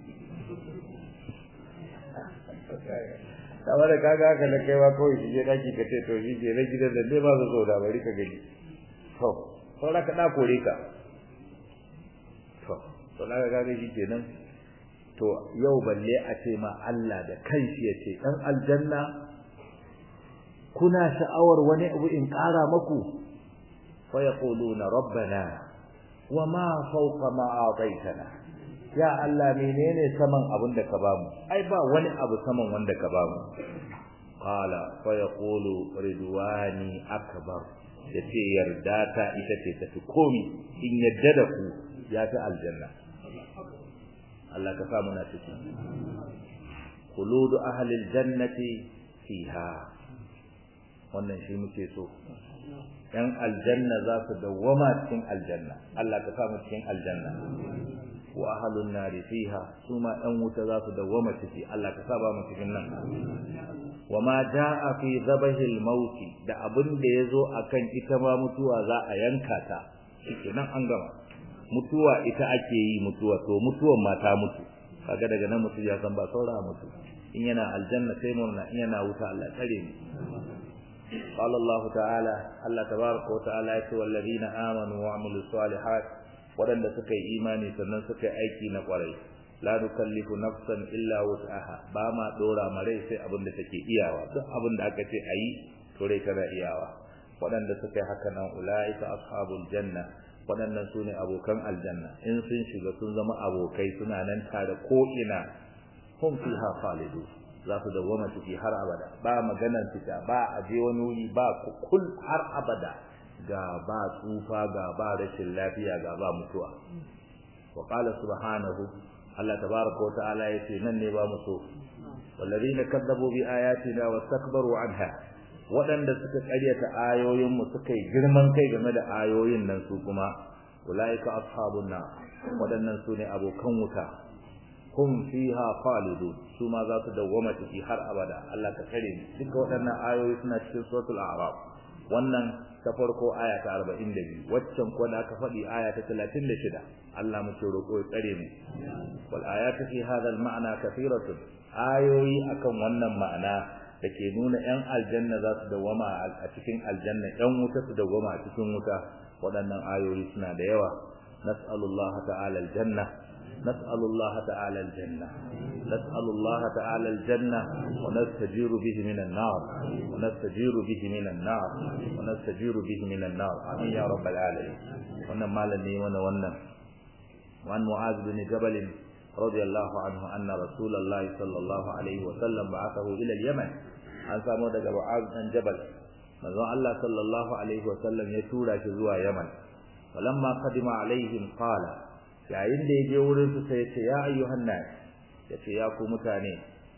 kamar da kaga haka da kai ba kawai shi je daki ka ce to shi ke na gidan da dai ba su so da bari ka gani to saura ka da kore ka to to na ga ga shi kenan to yau balle a ce ma Allah da kanshi ya ce dan aljanna kuna sha'awar wani abu in ƙara maku fa yaquluna rabbana wama fawqa ma ataitana ya Allah menene saman abin da ka bamu ai ba wani abu saman wanda ka bamu qala fa yaqulu ridwani akbar yace yarda ta ita ce tafi komi in yadda da ku ya ta aljanna Allah ka sa muna ciki khuludu ahli aljannati fiha wannan shi muke so yan aljanna za su dawwama cikin aljanna Allah ka sa mu cikin aljanna wa ahlun nari fiha suma yan wuta za su dawwama ciki Allah ka sa ba mu cikin nan wa ma jaa fi zabahil maut da abin da yazo akan ita ma mutuwa za a yanka ta shikenan an gama mutuwa ita ake yi mutuwa to mutuwan ma ta mutu kaga daga nan mutu ya san ba saura mutu in yana aljanna sai murna in yana wuta Allah tsare mu قال الله تعالى الله تبارك وتعالى والذين آمنوا وعملوا الصالحات waɗanda suka yi imani sannan suka yi aiki na ƙwarai la nukallifu nafsan illa wus'aha ba ma dora mare sai abin da take iyawa duk abin da aka ce ayi to rai tana iyawa waɗanda suka yi haka nan ulaika ashabul janna waɗannan sune abokan aljanna in sun shiga sun zama abokai suna nan tare ko ina hum fiha khalidun za su dawwama ciki har abada ba maganan fita ba a je wani wuri ba kul har abada ga ba tsufa ga ba rashin lafiya ga ba mutuwa wa qala subhanahu Allah tabaaraka wa ta'ala yace nan ne ba mu so walladheena kadzabu bi ayatina wastakbaru anha wadanda suka karyata ayoyin mu suka yi girman kai game da ayoyin nan su kuma ulaika ashabun nar wadannan su ne abokan wuta hum fiha khalidun su ma za su dawwama ciki har abada Allah ka kare mu duka waɗannan ayoyi suna cikin suratul a'raf wannan ta farko aya ta 42 waccan ko da aka faɗi aya ta 36 Allah mu ce roƙo ya tsare mu wal ayatu fi hadha al ma'na kathiratun ayoyi akan wannan ma'ana da ke nuna ‘yan aljanna za su dawama a cikin aljanna ‘yan wuta su dawama a cikin wuta waɗannan ayoyi suna da yawa nas'alullah ta'ala aljanna nas'alullah ta'ala aljanna nas'alullah ta'ala aljanna wa nastajiru bihi minan nar wa nastajiru bihi minan nar wa nastajiru bihi minan nar amin ya rabbal alamin wannan malami mana wannan وعن معاذ بن جبل رضي الله عنه أن رسول الله صلى الله عليه وسلم بعثه إلى اليمن an samu daga Mu'az dan Jabal manzo Allah sallallahu alaihi wasallam ya tura shi zuwa Yaman walamma qadima alaihim qala yayin da yaje wurin su sai ce ya ayyuhan nas yace ya ku mutane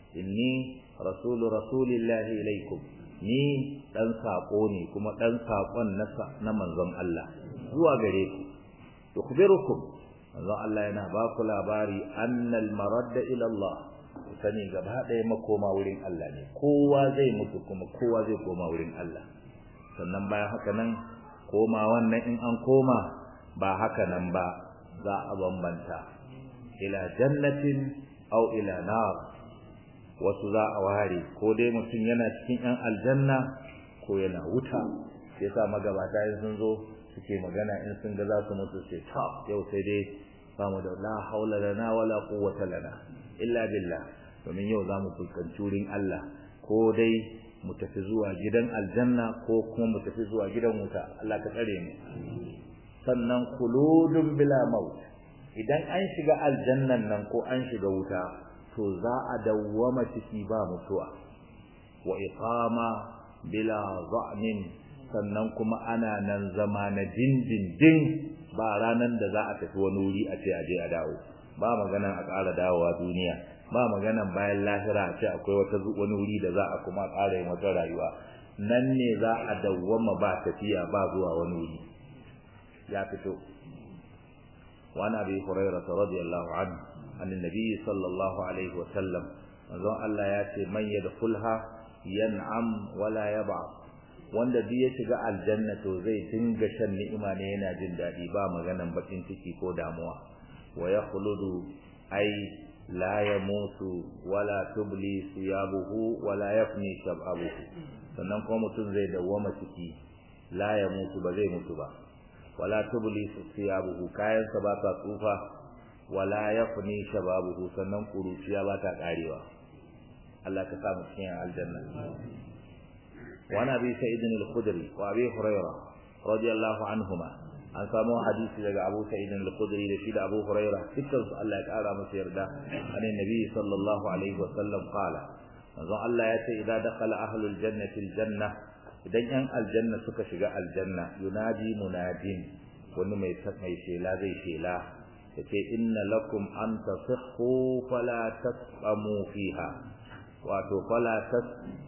inni rasulu rasulillahi ilaikum ni dan sako ne kuma dan sakon na manzon Allah zuwa gare ku tukhbirukum manzo Allah yana ba ku labari annal maradda ila Allah sani gaba ɗaya makoma wurin Allah ne kowa zai mutu kuma kowa zai koma wurin Allah sannan bayan haka nan koma wannan in an koma ba haka nan ba za a bambanta ila jannatin aw ila nar wasu za a ware ko dai mutum yana cikin yan aljanna ko yana wuta yasa magabata in sun zo suke magana in sun ga za su mutu sai ta yau sai dai bamu da la haula lana wala quwwata lana illa billah domin yau za mu fuskanci wurin Allah ko dai mu tafi zuwa gidan aljanna ko kuma mu tafi zuwa gidan wuta Allah ka tsare mu sannan kuludun bila maut idan an shiga aljannan nan ko an shiga wuta to za a dawwama ciki ba mutuwa wa iqama bila za'nin sannan kuma ana nan zama na dindindin ba ranan da za a tafi wani wuri a ce aje a dawo ba maganan a ƙara dawowa duniya ba maganan bayan lahira a ce akwai wata wani wuri da za a kuma ƙara yin wata rayuwa nan ne za a dawwama ba tafiya ba zuwa wani wuri ya fito وعن ابي هريره رضي الله عنه عن النبي صلى الله عليه وسلم manzon Allah ya ce man yadkhulha yan'am wala yab'ath wanda duk ya shiga aljanna to zai dinga shan ni'ima ne yana jin dadi ba maganan bakin ciki ko damuwa wa yakhludu ay la yamutu wala tubli siyabuhu wala yafni shababuhu sannan kuma mutum zai dawwama ciki la yamutu ba zai mutu ba wala tubli siyabuhu kayansa ba ta tsufa wala yafni shababuhu sannan kuruciya ba ta karewa Allah ka sa mu cikin aljanna wa nabi sa'id al-khudri wa abi hurairah radiyallahu anhuma an samu hadisi daga abu sa'id al-khudri da shi da abu hurairah dukkan su Allah ya kara musu yarda annabi nabi sallallahu alaihi wa sallam qala manzo Allah ya ce idan dakhala ahlul jannati al-janna idan yan aljanna suka shiga aljanna yunadi munadin wani mai mai shela zai shela yace inna lakum an tasihhu fala tasqamu fiha wato fala tas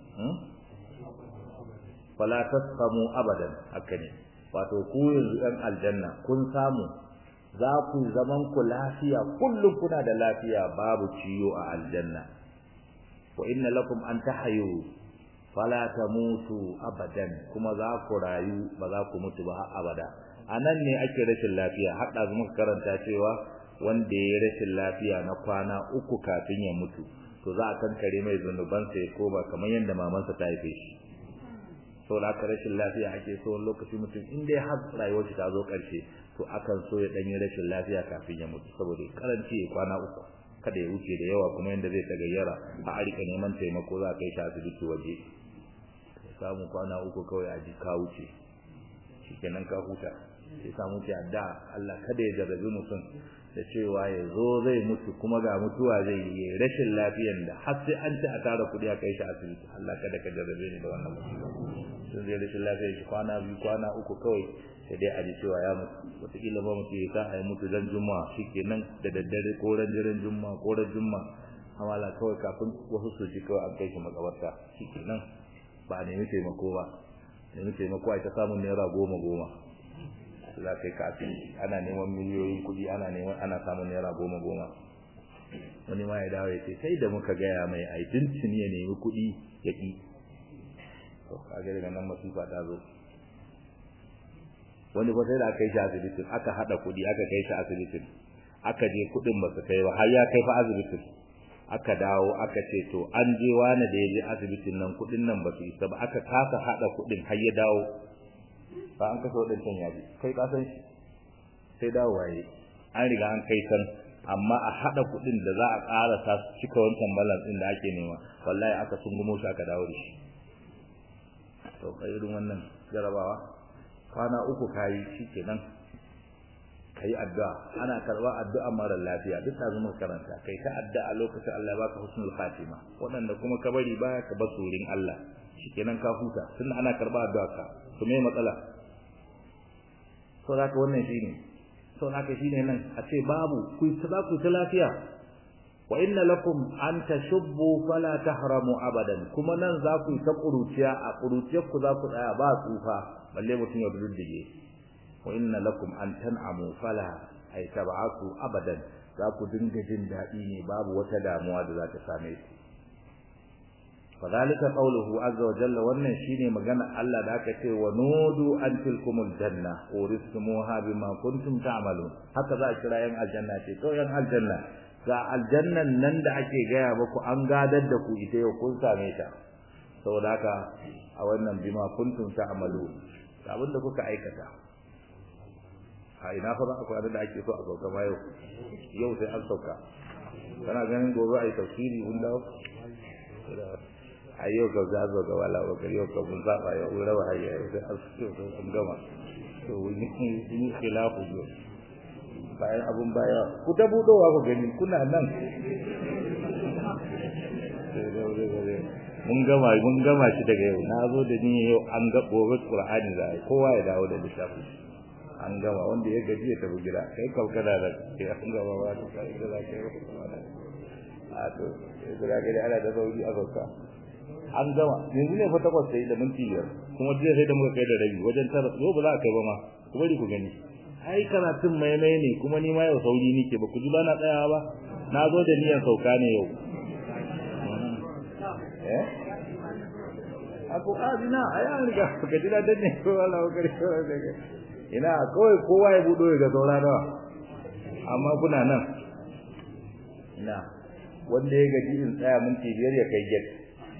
fala tasqamu abadan haka ne wato ku yanzu yan aljanna kun samu za ku zaman ku lafiya kullum kuna da lafiya babu ciyo a aljanna wa inna lakum an tahayu fala tamutu abadan kuma za ku rayu ba za ku mutu ba har abada anan ne ake rashin lafiya har da muka karanta cewa wanda ya rashin lafiya na kwana uku kafin ya mutu to za a kankare mai zunuban sa ko ba kamar yadda mamansa ta haife shi to da ka rashin lafiya ake so wani lokaci mutum in dai har rayuwar shi ta zo karshe to akan so ya dan yi rashin lafiya kafin ya mutu saboda karanci ya kwana uku kada ya wuce da yawa kuma yanda zai tagayyara a arika neman taimako za a kai shi asibiti waje samu kwana uku kawai a ji ka wuce shikenan ka huta sai samu ki adda Allah kada ya jarrabi mutum da cewa ya zo zai mutu kuma ga mutuwa zai yi rashin lafiyan da har sai an ci a tara kuɗi a kai shi asibiti Allah kada ka jarrabe ni da wannan mutum sun zai rashin lafiya shi kwana biyu kwana uku kawai sai dai a ji cewa ya mutu wataƙila ba mutu ya sa a yi mutu ran juma'a shikenan da daddare ko ran jiran juma'a ko ran juma'a amala kawai kafin wasu su ji kawai an kai shi makabarta shikenan ba a nemi taimako ba nemi taimako a ta samun naira goma goma za ka yi kafin ana neman miliyoyin kuɗi ana neman ana samun naira goma goma wani ma ya dawo ya ce sai da muka gaya mai ai tuntuni ya nemi kuɗi ya ƙi to kaga daga nan masifa ta zo wani ba sai da aka yi shi asibitin aka haɗa kuɗi aka kai shi asibitin aka je kuɗin ba su kai ba har ya kai fa asibitin aka dawo aka ce to an je wani da ya je asibitin nan kudin nan ba su isa ba aka kasa hada kudin har ya dawo ba an kasa wadancan yaji kai ka san shi sai dawo waye an riga an kai san amma a hada kudin da za a ƙara ta cika wancan balance din da ake nema wallahi aka sungumo shi aka dawo da shi to kai irin wannan jarabawa kwana uku kayi shikenan kai addu'a ana karba addu'a mara lafiya duk da zuma karanta kai ta addu'a lokacin Allah baka husnul khatima wadanda kuma ka bari baya ka basu wurin Allah shikenan ka huta tunda ana karba addu'a ka to me matsala to zaka wannan shine to zaka shine nan a ce babu ku ta ku ta lafiya wa inna lakum an tashubbu fala tahramu abadan kuma nan za ku ta kuruciya a kuruciyar ku za ku tsaya ba tsufa balle mutum ya duddige wa inna lakum an tan'amu fala ay tab'atu abadan za ku dinga jin dadi ne babu wata damuwa da za ta same ku fadhalika qawluhu azza wa jalla wannan shine magana Allah da aka ce wa nudu an tilkumul janna uristumuha bima kuntum ta'malun haka za a kira yan aljanna ce to yan aljanna ga aljannan nan da ake gaya muku an gadar da ku ita yau kun same ta saboda haka a wannan bima kuntum ta'malun abinda kuka aikata a ina fa za a kwana da ake so a sauka ma yau yau sai an sauka kana ganin gobe a yi tafsiri mun dawo a yau ka za zo ga wala ba yau ka mun zaba yau mun raba hayya yau sai an sauka sun gama to wani yi khilafu yau bayan abun baya ku ta budowa ku gani kuna nan mun gama mun gama shi daga yau na zo da ni yau an ga gobe qur'ani da kowa ya dawo da littafi an gama wanda ya gaji ya tafi gida kai kalkada da kai an gama ba ta kai da kai a to gida gida ana da sauri a sauka an gama yanzu ne fa takwas sai da minti biyar kuma jiya sai da muka kai da rabi wajen tara yau ba za a kai ba ma ku bari ku gani ai karatun maimai ne kuma ni ma yau sauri nike ba ku ji ba na tsayawa ba na zo da niyyar sauka ne yau eh ako azina ai an riga ka ji da ne ko Allah ka ri ina kawai kowa ya budo ya ga saura nawa amma kuna nan ina wanda ya gaji in tsaya minti biyar ya kai get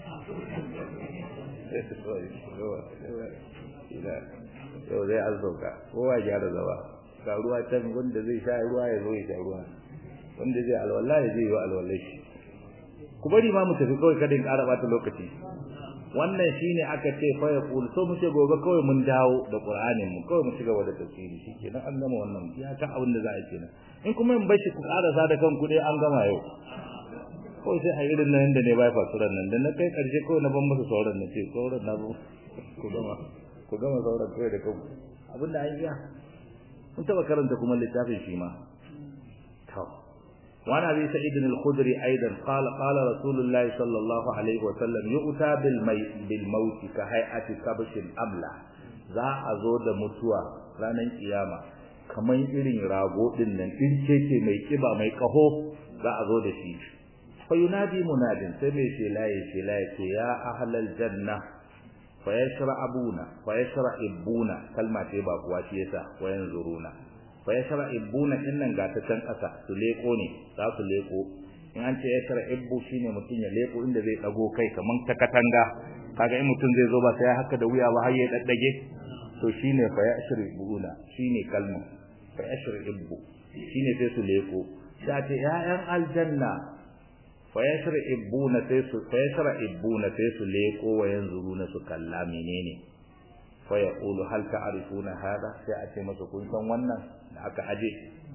yau zai azzauka kowa ya gyara zaba ga ruwa can wanda zai sha ruwa ya zo ya sha ruwa wanda zai alwala ya zai yi wa alwala shi ku bari ma mu tafi kawai kada in ƙara bata lokaci wannan shine aka ce fa ya kul so muke gobe kawai mun dawo da qur'anin mu kawai mu cigaba da tafsiri shikenan an gama wannan ya ta abin da za a kenan in kuma in bashi ku ƙara sa da kanku dai an gama yau kawai sai a irin nan da ne bai fasuran nan da na kai karshe kawai na ban masa sauran na ce sauran na ku gama ku gama sauran kawai da kanku abinda an iya mun taba karanta kuma littafin shi ma to وعن ابي سعيد الخدري ايضا قال قال رسول الله صلى الله عليه وسلم يؤتى بالميت بالموت كهيئه كبش املا za a zo da mutuwa ranar kiyama kamar irin rago din nan ce mai kiba mai kaho za a zo da shi fa yunadi munadin sai mai shelaye shelaye ce ya ahlal janna fa yashra'abuna fa yashra'ibuna kalma ce ba kuwa shi yasa wa yanzuruna fa yashra'ibuna innan ga ta can kasa su leko ne za su leko in an ce yashra'ibbu shine mutun ya leko inda zai dago kai kaman ta katanga kaga in mutun zai zo ba sai haka da wuya ba har ya daddage to shine fa yashra'ibuna shine kalma fa yashra'ibbu shine sai su leko sai ce ya'yan aljanna fa yashra'ibuna sai su fa yashra'ibuna sai su leko wa yanzuruna su kalla menene fa yaqulu hal ta'rifuna hada sai a ce masa kun san wannan da aka aje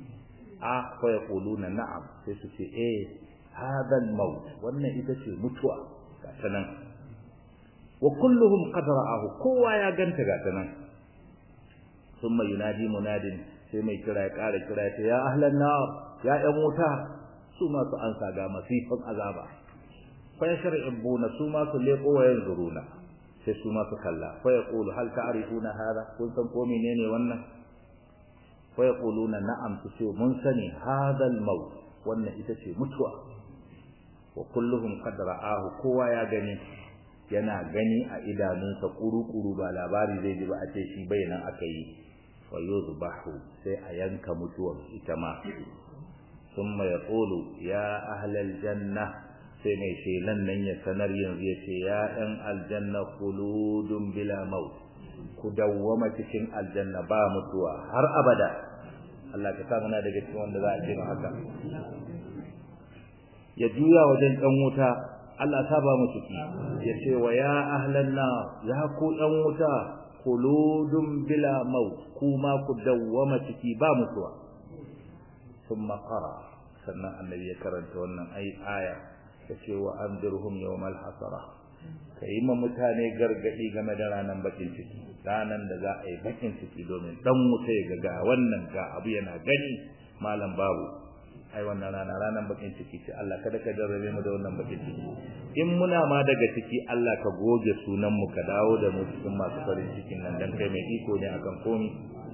a fa yaquluna na'am sai su ce eh hada al-maut wannan ita ce mutuwa ga tanan wa kulluhum qad ra'ahu kowa ya ganta ga tanan thumma yunadi munadin sai mai kira ya kara kira ya ya ahlan nar ya yan wuta su ma su ansa ga masifan azaba fa yashra'ibuna su ma su leko wa yanzuruna sai su ma su kalla fa yaqulu hal ta'rifuna hada kun san ko menene wannan fa yaquluna na'am su ce mun sani hada al-maut wannan ita ce mutuwa wa kulluhum qad ra'ahu kowa ya gani yana gani a idanunsa kuru-kuru ba labari zai ji ba a ce shi bayanan aka yi fa yuzbahu sai a yanka mutuwar ita ma thumma yaqulu ya ahlal janna sai mai shelan nan ya sanar yanzu ya ce ya ɗan aljanna khuludun bila maut ku dawwama cikin aljanna ba mutuwa har abada Allah ka sa muna daga cikin wanda za a ce ma haka ya juya wajen ɗan wuta Allah ta ba mu ciki ya ce wa ya ahlan na ya ku ɗan wuta khuludun bila maut kuma ku dawwama ciki ba mutuwa thumma qara sannan annabi ya karanta wannan ai aya yace wa anzirhum yawmal hasara kai ma mutane gargadi game da ranan bakin ciki ranan da za a yi bakin ciki domin dan wuta ya ga wannan ga abu yana gani malam babu ai wannan rana ranan bakin ciki ce Allah kada ka jarrabe mu da wannan bakin ciki in muna ma daga ciki Allah ka goge sunan mu ka dawo da mu cikin masu farin cikin nan dan kai mai iko ne akan komi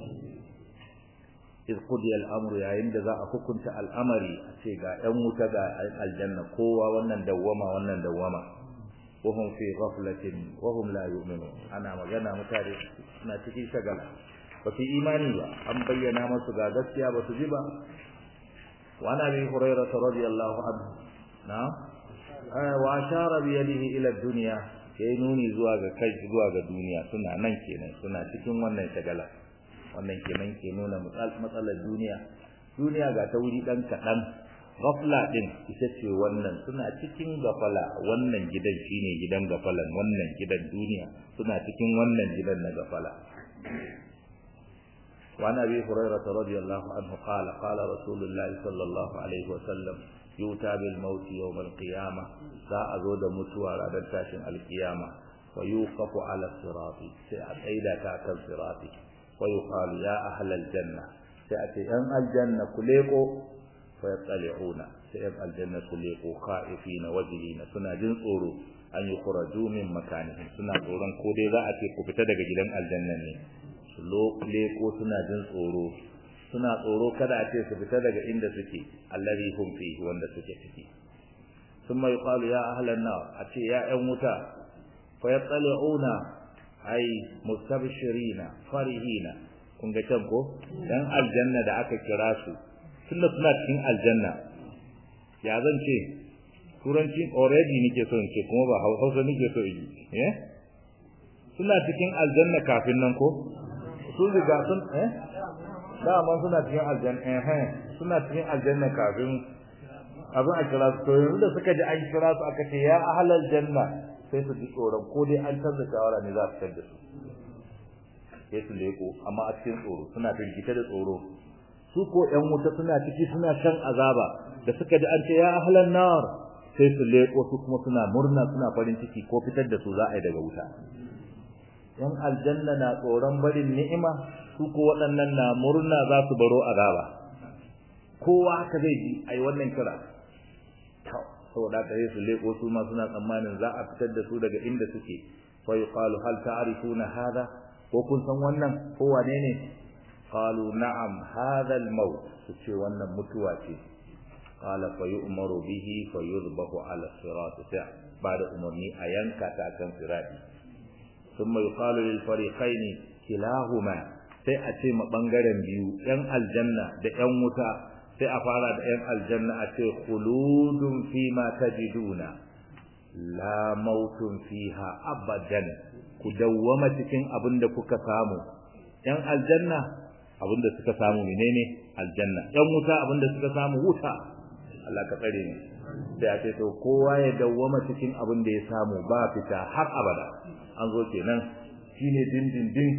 iz qudiya al-amru yayin da za a hukunta al'amari a ce ga ɗan wuta ga aljanna kowa wannan dawwama wannan dawwama wahum fi ghaflatin wahum la yu'minun ana magana mutane suna cikin shagala ba su imani ba an bayyana musu ga gaskiya ba su ji ba wa ana bi hurairah radiyallahu anhu na wa ashara bi yadihi ila dunya yayi nuni zuwa ga kai zuwa ga duniya suna nan kenan suna cikin wannan shagala wannan kenan ke nuna matsalar duniya duniya ga ta wuri dan kadan gafla din ita ce wannan suna cikin gafala wannan gidan shine gidan gafalan wannan gidan duniya suna cikin wannan gidan na gafala وعن ابي هريره رضي الله عنه قال قال رسول الله صلى الله عليه وسلم يؤتى بالموت يوم القيامه ذا ازود متوى ranar tashin alkiyama ويوقف على الصراط سيأتيدا تحت الصراط ويقال يا أهل الجنة سيأتي أم الجنة كليقو فيطلعون سيأم الجنة كليقو خائفين وجلين سنة جنصورو أن يخرجوا من مكانهم سنة قولان كودي ذا أتي كفتدك جلن الجنة ليقو سنة جنصورو suna tsoro kada a ce su fita daga inda suke allazi hum fihi wanda suke ciki thumma yuqalu ya ahlan nar a ce ya ƴan wuta fa yattali'una ai mustabshirina farihina kun ga can ko dan aljanna da aka kira su tunda suna cikin aljanna ya zan ce turanci already nake so in ce kuma ba hausa nake so yi eh suna cikin aljanna kafin nan ko su riga sun eh dama suna cikin aljanna eh suna cikin aljanna kafin abin a kira su to yanzu da suka ji an kira su aka ce ya ahlal janna sai su ji tsoron ko dai an canza shawara ne za su fitar da su sai su leko amma a cikin tsoro suna firgita da tsoro su ko ƴan wuta suna ciki suna shan azaba da suka ji an ce ya ahlan nar sai su leko su kuma suna murna suna farin ciki ko fitar da su za a yi daga wuta ƴan aljanna na tsoron barin ni'ima su ko waɗannan na murna za su baro azaba kowa haka zai ji ai wannan kira saboda haka sai su leko su ma suna tsammanin za a fitar da su daga inda suke fa yuqalu hal ta'rifuna hadha ko kun san wannan ko wane ne qalu na'am hadha al-maut su ce wannan mutuwa ce qala fa yu'maru bihi fa yudbahu ala sirat ta bada umarni a yanka ta kan sirati thumma yuqalu lil fariqaini kilahuma sai a ce ma bangaren biyu yan aljanna da yan wuta sai a fara da ‘yan aljanna a ce khuludun fi ma tajiduna la mautun fiha abadan ku dawwama cikin abin da kuka samu ‘yan aljanna abin da suka samu menene aljanna ‘yan wuta abin da suka samu wuta Allah ka tsare ni sai a ce to kowa ya dawwama cikin abin da ya samu ba fita har abada an zo kenan shine dindindin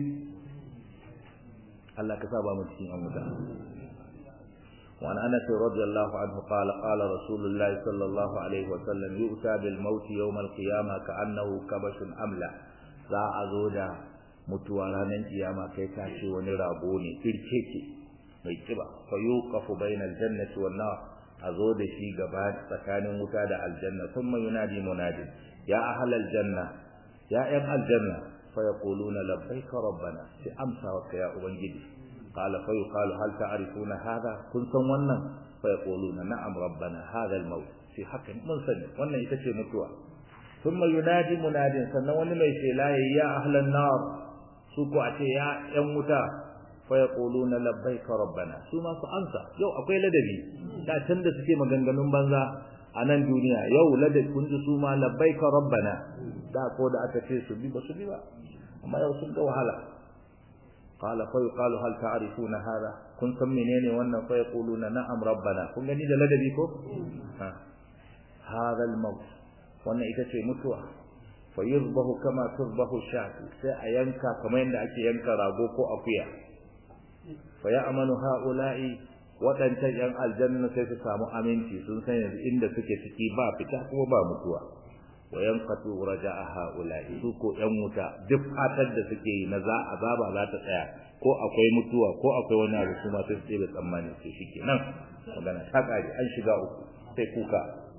Allah ka sa ba mu cikin an wuta وعن انس رضي الله عنه قال قال رسول الله صلى الله عليه وسلم يؤتى بالموت يوم القيامه كانه كبش املا za a zo da mutuwa ranar kiyama kai ka ce wani rago ne kirkeke mai kiba fa yuqafu bainal jannati wan nar a zo da shi gaba tsakanin wuta da aljanna thumma yunadi munadin ya ahlal janna ya ayyuhal aljanna fa yaquluna labbaika rabbana sai amsa wa ya ubangiji قال فيقال هل تعرفون هذا كنتم wannan فيقولون نعم ربنا هذا الموت في حق من sani wannan ita ce mutuwa thumma yunadi munadin sannan wani mai shela ya ahlan nar su ko a ce ya yan wuta fa yaquluna labbaika rabbana su ma su ansa yau akwai ladabi da can da suke maganganun banza a nan duniya yau ladabi kun ji su ma labbaika rabbana da ko da aka ce su bi ba su bi ba amma yau sun ga wahala qala fa yuqalu hal ta'rifuna hada kun san menene wannan fa yaquluna na'am rabbana kun gani da ladabi ko ha hada al-maut wannan ita ce mutuwa fa yuzbahu kama tuzbahu shatu sai a yanka kamar yadda ake yanka rago ko akuya fa ya'manu ha'ula'i waɗancan ‘yan aljanna sai su samu aminci sun san yanzu inda suke ciki ba fita kuma ba mutuwa wa yanqatu raja'a ha'ula'i su ko ‘yan wuta duk fatar da suke yi na za a zaba za ta tsaya ko akwai mutuwa ko akwai wani abu kuma sai su da tsammani sai shike nan magana ta kare an shiga uku sai kuka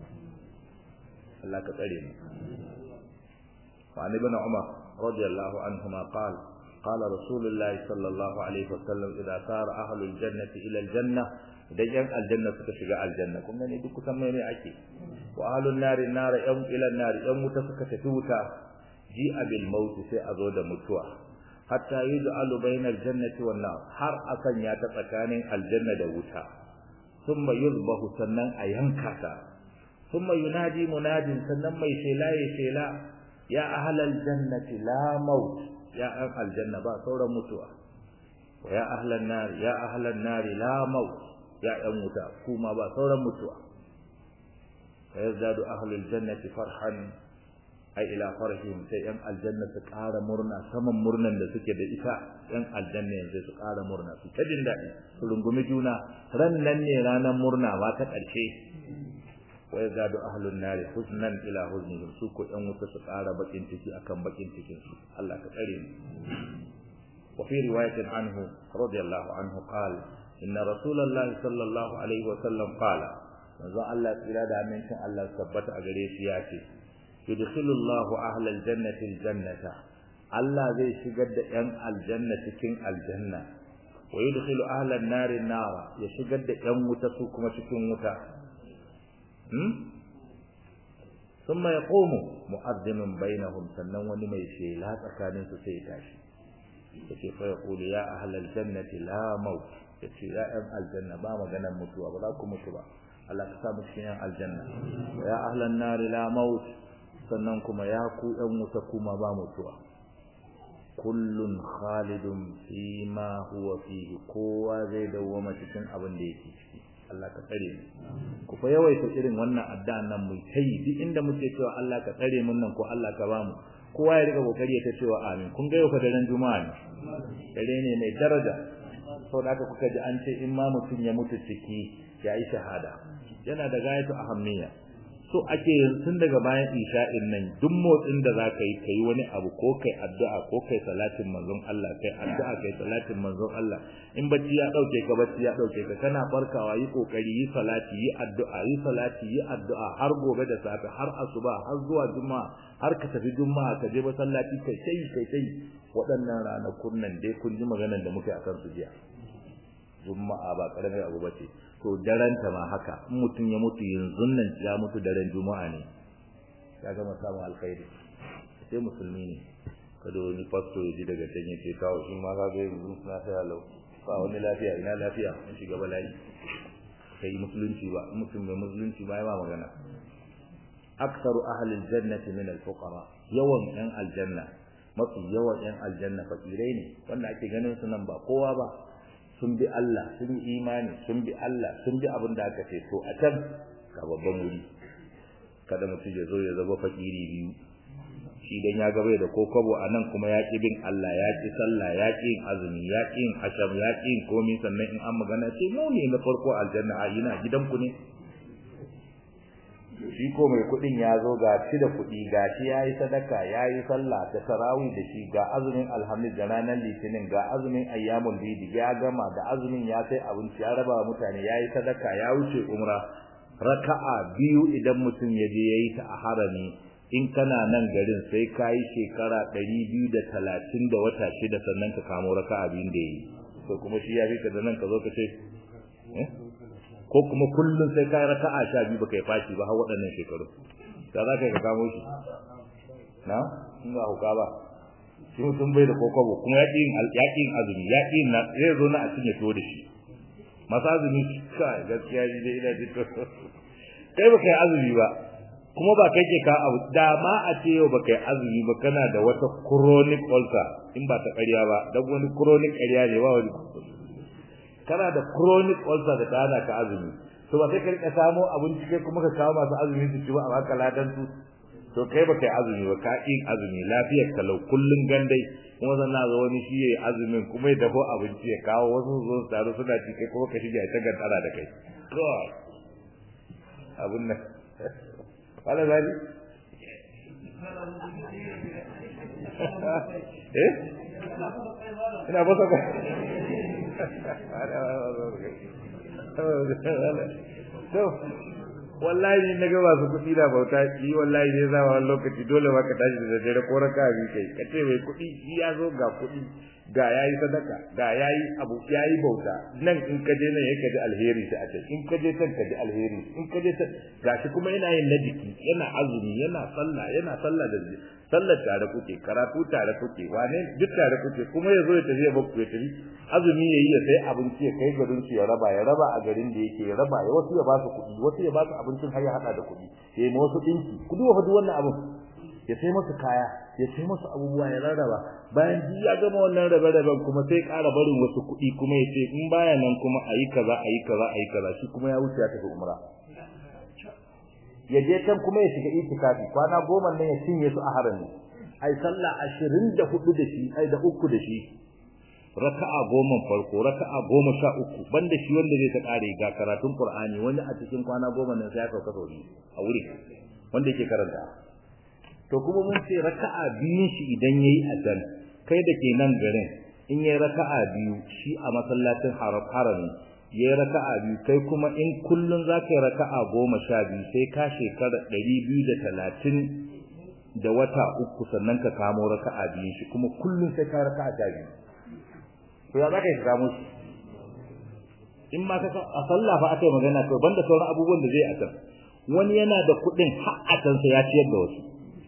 Allah ka tsare mu wa ibn Umar radiyallahu anhuma qala قال رسول الله صلى الله عليه وسلم إذا صار أهل الجنة إلى الجنة idan yan aljanna suka shiga aljanna kun gani duk kusan mai mai ake wa ahlun nari nara yan ila nari yan wuta suka tafi wuta ji abil maut sai a zo da mutuwa hatta yuj'alu bainal jannati wan nar har akan ya ta tsakanin aljanna da wuta thumma yuzbahu sannan a yanka ta thumma yunadi munadin sannan mai shela ya shela ya ahlal jannati la maut ya an aljanna ba sauran mutuwa wa ya ahlan nar ya ahlan nar la maut ya yan wuta kuma ba sauran mutuwa fa yazdadu ahlul jannati farhan ai ila farhim sai yan aljanna su ƙara murna saman murnan da suke da ita yan aljanna yanzu su ƙara murna su ta jin daɗi su rungumi juna ran nan ne ranar murna ba ta ƙarshe wa yazadu ahlun nar huznan ila huznihim su ko yan wuta su ƙara bakin ciki akan bakin cikin su Allah ka tsare mu wa fi riwayatin anhu radiyallahu anhu qala inna rasulullahi sallallahu alaihi wa sallam qala manzo Allah tsira da amincin Allah tabbata a gare shi ya ce yudkhilullahu ahlal jannati aljannata Allah zai shigar da yan aljanna cikin aljanna wa yudkhilu ahlan nari nara ya shigar da yan wuta su kuma cikin wuta hmm thumma yaqumu mu'adhdhinun bainahum sannan wani mai shela tsakanin su sai tashi yace fa yaqulu ya ahlal jannati la maut yace ya yan aljanna ba maganar mutuwa ba za ku mutu ba Allah ka sa mu cikin yan aljanna ya ahlan nari la maut sannan kuma ya ku ɗan wuta kuma ba mutuwa kullun khalidun fi ma huwa fihi kowa zai dawwama cikin abin da yake ciki Allah ka tsare mu ku fa yawaita irin wannan addu'a nan mu kai duk inda muke cewa Allah ka tsare mun nan ko Allah ka ba mu kowa ya riga kokari ta cewa amin kun ga yau fa daren juma'a ne dare ne mai daraja saboda haka kuka ji an ce in ma mutum ya mutu ciki ya yi shahada yana da gayatu ahammiya so ake tun daga bayan isha'in nan duk motsin da za ka yi ka yi wani abu ko kai addu'a ko kai salatin manzon Allah kai addu'a kai salatin manzon Allah in bacci ya dauke ka bacci ya dauke ka kana farkawa yi kokari yi salati yi addu'a yi salati yi addu'a har gobe da safe har asuba har zuwa juma'a har ka tafi juma'a ka je masallaci kai sai kai sai waɗannan ranakun nan dai kun ji maganar da muke akan su jiya juma'a ba karamin abu bace to daren ta ma haka in mutum ya mutu yanzu nan ya mutu daren juma'a ne ya gama samun alkhairi sai musulmi ne kada wani fasto ya ji daga can yake kawo shi ma ka ga yanzu na sai lau ba wani lafiya ina lafiya in shiga bala'i kai musulunci ba mutum mai musulunci ba ya ba magana aksaru ahli aljannati min alfuqara yawan yan aljanna mafi yawan yan aljanna fakirai ne wanda ake ganin su nan ba kowa ba sun bi Allah sun yi imani sun bi Allah sun bi abin da aka ce to a can ga babban wuri kada mutum ya zo ya zama fakiri biyu shi dan ya gabe da kokobo a nan kuma ya ki bin Allah ya ki sallah ya ki yin azumi ya ki yin asham ya ki yin komai sannan in an magana ce mu ne na farko aljanna a ina gidanku ne shi ko mai kudin ya zo ga shi da kudi ga shi yayi sadaka yayi sallah da tarawih da shi ga azumin alhamis da ranar litinin ga azumin ayyamul bidi ya gama da azumin ya sai abinci ya raba wa mutane yayi sadaka ya wuce umra raka'a biyu idan mutum ya je yayi ta a harami in kana nan garin sai kai shekara 230 da wata shida sannan ka kamo raka'a biyun da yi to kuma shi ya fi ka da nan ka zo ka ce eh ko kuma kullun sai kai raka'a sha biyu baka yi fashi ba har waɗannan shekaru da za ka ka kamo shi na in ba huka ba shi mutum bai da kokobo kuma ya yin ya yin azumi ya yin na zai zo na a cinye to da shi masu azumi kai gaskiya ni dai ina ji to kai ba kai azumi ba kuma ba kai ke ka abu da ma a ce yau ba kai azumi ba kana da wata chronic ulcer in ba ta ƙarya ba dan wani chronic ƙarya ne ba wani kana da chronic ulcer da ta hana ka azumi to ba sai ka rika samo abinci kai kuma ka kawo masu azumi su ci ba a baka ladan su to kai ba kai azumi ba ka yin azumi lafiyar kalau kullun gandai kuma sannan zo wani shi yayi azumin kuma ya dafo abinci ya kawo wasu zo su taru suna ci kai kuma ka shige ta gantara da kai god abun nan wala zali eh ina ba sa to wallahi na ga masu kuɗi da bauta shi wallahi ne za wani lokaci dole ma ka tashi da dare ko raka bi kai ka ce mai kuɗi shi ya zo ga kuɗi ga yayi sadaka ga yayi abu yayi bauta nan in ka je nan yake ji alheri sai a ce in ka je can ka ji alheri in ka je can gashi kuma yana yin na jiki yana azumi yana sallah yana sallah da sallar tare kuke karatu tare kuke wane duk tare kuke kuma ya zo ya tafi ya bakku ya tafi azumi yayi ya sai abinci ya kai garin su ya raba ya raba a garin da yake ya raba ya wasu ya ba su kuɗi wasu ya ba su abincin har ya hada da kuɗi ya yi wasu dinki ku duba duk wannan abin ya sai musu kaya ya sai musu abubuwa ya rarraba bayan duk ya gama wannan rabe-raben kuma sai ƙara barin wasu kuɗi kuma ya ce in baya nan kuma a yi kaza a yi kaza a yi kaza shi kuma ya wuce ya tafi umra ya je can kuma ya shiga itikafi kwana goma nan ya cinye su a harami ai sallah ashirin da hudu da shi ai da uku da shi raka'a goma farko raka'a goma sha uku banda shi wanda zai ta kare ga karatun qur'ani wani a cikin kwana goma nan sai ya sauka sauri a wuri wanda yake karanta to kuma mun ce raka'a biyun shi idan yayi a can kai da ke nan garin in yayi raka'a biyu shi a masallacin harami yayi raka'a biyu kai kuma in kullun zaka yi raka'a goma sha biyu sai ka shekara ɗari biyu da talatin da wata uku sannan ka kamo raka'a biyu shi kuma kullun sai ka raka'a ta biyu to ya zaka yi ka kamo shi in ma ka a sallah fa aka yi magana to banda sauran abubuwan da zai a can wani yana da kuɗin har a can sai ya ciyar da wasu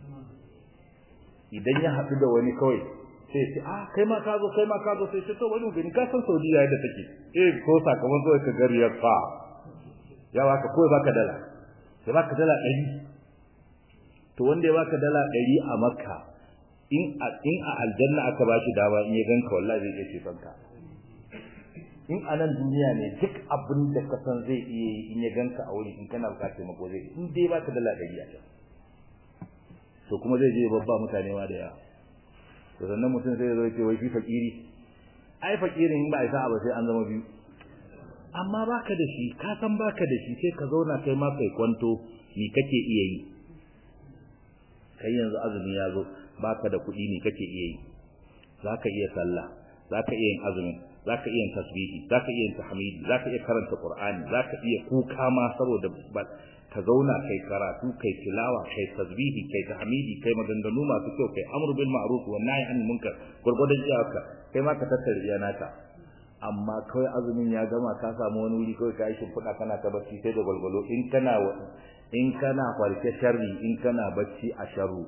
idan ya haɗu da wani kawai sai ce ah kai ma ka zo kai ma ka zo sai ce to wani gani ka san Saudiya yadda take eh ko sakamakon ka gari ya fa ya baka ko baka dala sai baka dala 100 to wanda ya baka dala 100 a Makka in a in a aljanna aka bashi dama in ya ganka wallahi zai iya ceton ka in a nan duniya ne duk abin da ka san zai iya yi in ya ganka a wuri in kana bukatar mako zai in dai baka dala 100 a can to kuma zai je babba mutane ma da yawa to sannan mutum sai ya zo ce wai shi fakiri ai fakirin in ba isa ba sai an zama biyu amma baka da shi ka san baka da shi sai ka zauna kai ma kai kwanto ni kake iya yi kai yanzu azumi ya zo baka da kuɗi ni kake iya yi zaka iya sallah zaka iya yin azumi zaka iya yin tasbihi zaka iya yin tahmidi zaka iya karanta qur'ani zaka iya kuka ma saboda ka zauna kai karatu kai tilawa kai tasbihi kai tahmidi kai maganganu masu kyau kai amru bil ma'ruf wa nahy anil munkar gurgurdan iyaka kai ma ka tattare iya naka amma kawai azumin ya gama ka samu wani wuri kawai ka yi shimfiɗa kana ta bacci sai da gwalgwalo in kana in kana farke sharri in kana bacci a sharru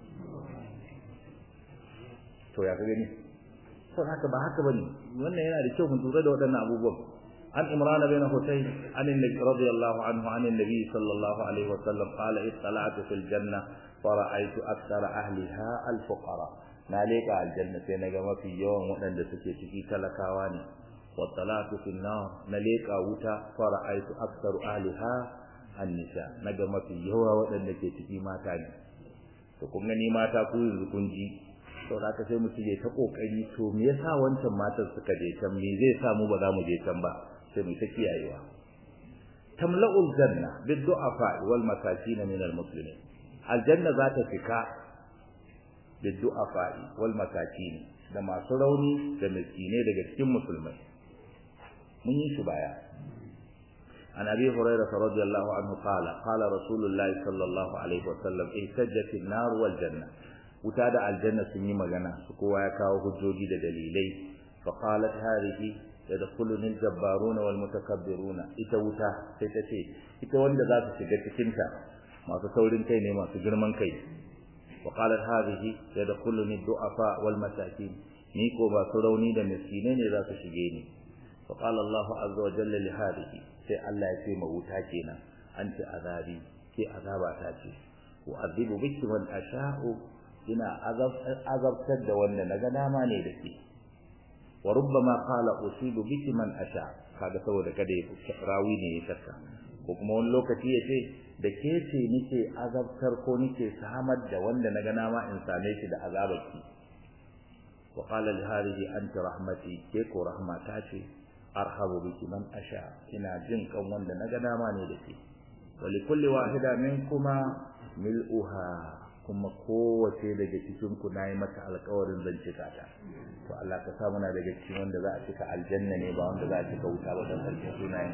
to ya ka gani to haka ba haka bane wannan yana da kyau mun tura da waɗannan abubuwan عن إمران بن حسين عن النبي رضي الله عنه عن النبي صلى الله عليه وسلم قال اطلعت في الجنة فرأيت أكثر أهلها الفقراء ناليك على الجنة نجم في يوم وأن سكي سكي كلكاواني واطلعت في النار ناليك وتا فرأيت أكثر أهلها النساء نجم في يوم وأن سكي ما تاني to kun gani mata ku yanzu kun ji to da ka sai mutum ya ta kokari to me yasa wancan matan suka je can me zai sa mu ba za mu je can ba sai mu ta kiyayewa tamla'ul janna bid du'afa wal masakin min al muslimin aljanna za ta fika bid du'afa wal masakin da masu rauni da miskinai daga cikin musulmai mun yi shi baya عن أبي هريرة رضي الله عنه قال قال رسول الله صلى الله عليه وسلم اهتجت النار والجنة وتادع الجنة سمي مغنى سكوا يكاو هجوجي دليلي فقالت هذه يدخلني الجبارون والمتكبرون ita wuta sai ta ce ita wanda za su shiga cikin ta masu saurin kai ne masu girman kai wa qalat hadhihi yadkhuluni du'afa wal masakin ni ko ba su rauni da miskinai ne za su shige ni fa qala Allahu azza wa jalla li hadhihi sai Allah ya ce ma wuta kenan anti azabi ke azaba ta ce wa azibu biki man asha'u ina azabtar da wanda naga dama ne da ke wa rubbama qala usibu biki man asha kaga saboda kada ya rawi ne ya shakka ko kuma wani lokaci ya ce da ke ce nike azabtar ko nike samar da wanda naga dama in same shi da azabarki wa qala li hadhihi anti rahmati ke ko rahmata ce arhabu biki man asha ina jin kan wanda naga dama ne da ke wa li kulli wahida minkuma mil'uha kuma kowace daga cikin ku nayi mata alƙawarin zan cika ta to Allah ka sa muna daga cikin wanda za a cika aljanna ne ba wanda za a cika wuta ba dan sarkin sunayen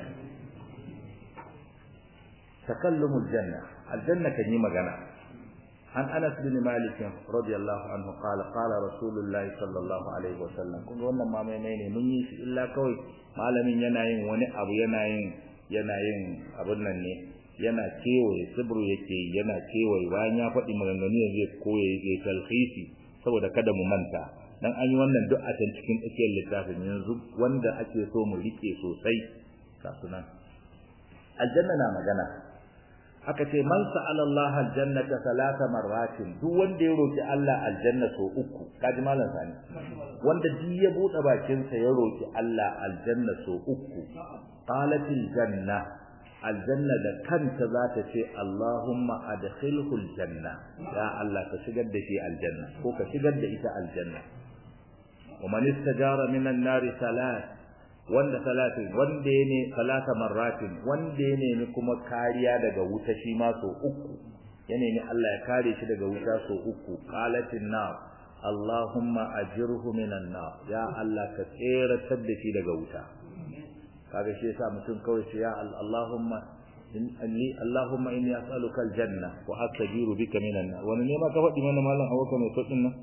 takallumul janna aljanna kan yi magana an Anas bin Malik radiyallahu anhu qala qala rasulullahi sallallahu alaihi wasallam kun ga wannan ma mai ne mun yi shi illa kawai malamin yana yin wani abu yana yin yana yin abun nan ne yana kewaye sibru yake yana kewaye bayan ya faɗi maganganu yanzu ya koye ya talhisi saboda kada mu manta dan an yi wannan duk a can cikin tsakiyar littafin yanzu wanda ake so mu rike sosai kasunan aljanna na magana aka ce man sa'ala Allah aljannata salata marratin duk wanda ya roki Allah aljanna so uku kaji malam sani wanda duk ya bude bakin sa ya roki Allah aljanna so uku qalatil janna aljanna da kanta za ta ce Allahumma adkhilhu aljanna ya Allah ka shigar da shi aljanna ko ka shigar da ita aljanna wa man istajara minan nari salat wanda salatin wanda ya ne salata marratin wanda ya nemi kuma kariya daga wuta shi ma so uku ya nemi Allah ya kare shi daga wuta so uku qalatin nar Allahumma ajirhu minan nar ya Allah ka tseratar da shi daga wuta kaga shi yasa mutum kawai shi ya Allahumma inni Allahumma inni as'aluka aljanna wa astajiru bika minan nar wani ne ma ka faɗi mana mallan awaka mai sauƙin nan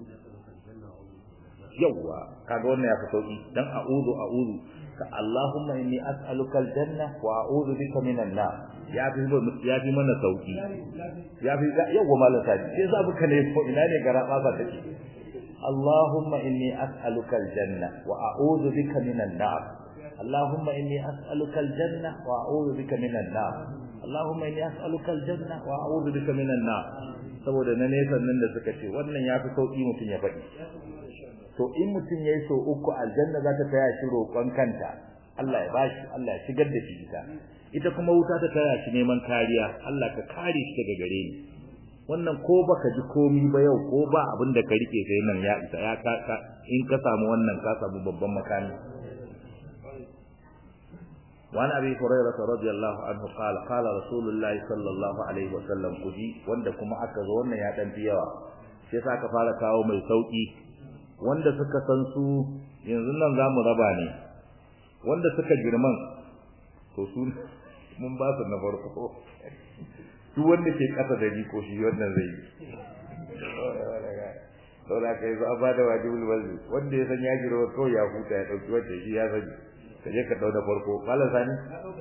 yawwa kaga wannan ya fi sauki dan a'udhu a'udhu ka Allahumma inni as'aluka aljanna wa a'udhu bika minan nar ya fi ya fi mana sauki ya fi yawwa malam sai sai za buka ne ko ina ne gara ba take Allahumma inni as'aluka aljanna wa a'udhu bika minan nar Allahumma inni as'aluka aljanna wa a'udhu bika minan nar Allahumma inni as'aluka aljanna wa a'udhu bika minan nar saboda na nesa nan da suka ce wannan ya fi sauki mutum ya faɗi to in mutum yayi so uku aljanna za ta taya shi roƙon kanta Allah ya bashi Allah ya shigar da shi ita ita kuma wuta ta taya shi neman kariya Allah ka kare shi daga gare ni wannan ko baka ji komi ba yau ko ba abin da ka rike sai nan ya isa ya ka in ka samu wannan ka samu babban makami وعن ابي هريره رضي الله عنه قال قال رسول الله صلى الله عليه وسلم kuji wanda kuma aka zo wannan ya dan yawa sai sa ka fara kawo mai sauki wanda suka san su yanzu nan zamu raba ne wanda suka girman to su mun ba su na farko duk wanda ke kasa da ni ko shi wannan zai yi saboda kai zo a bada wajibul wazi wanda ya san ya girma ko ya huta ya dauki wanda shi ya sani ka je ka dauda farko malam sani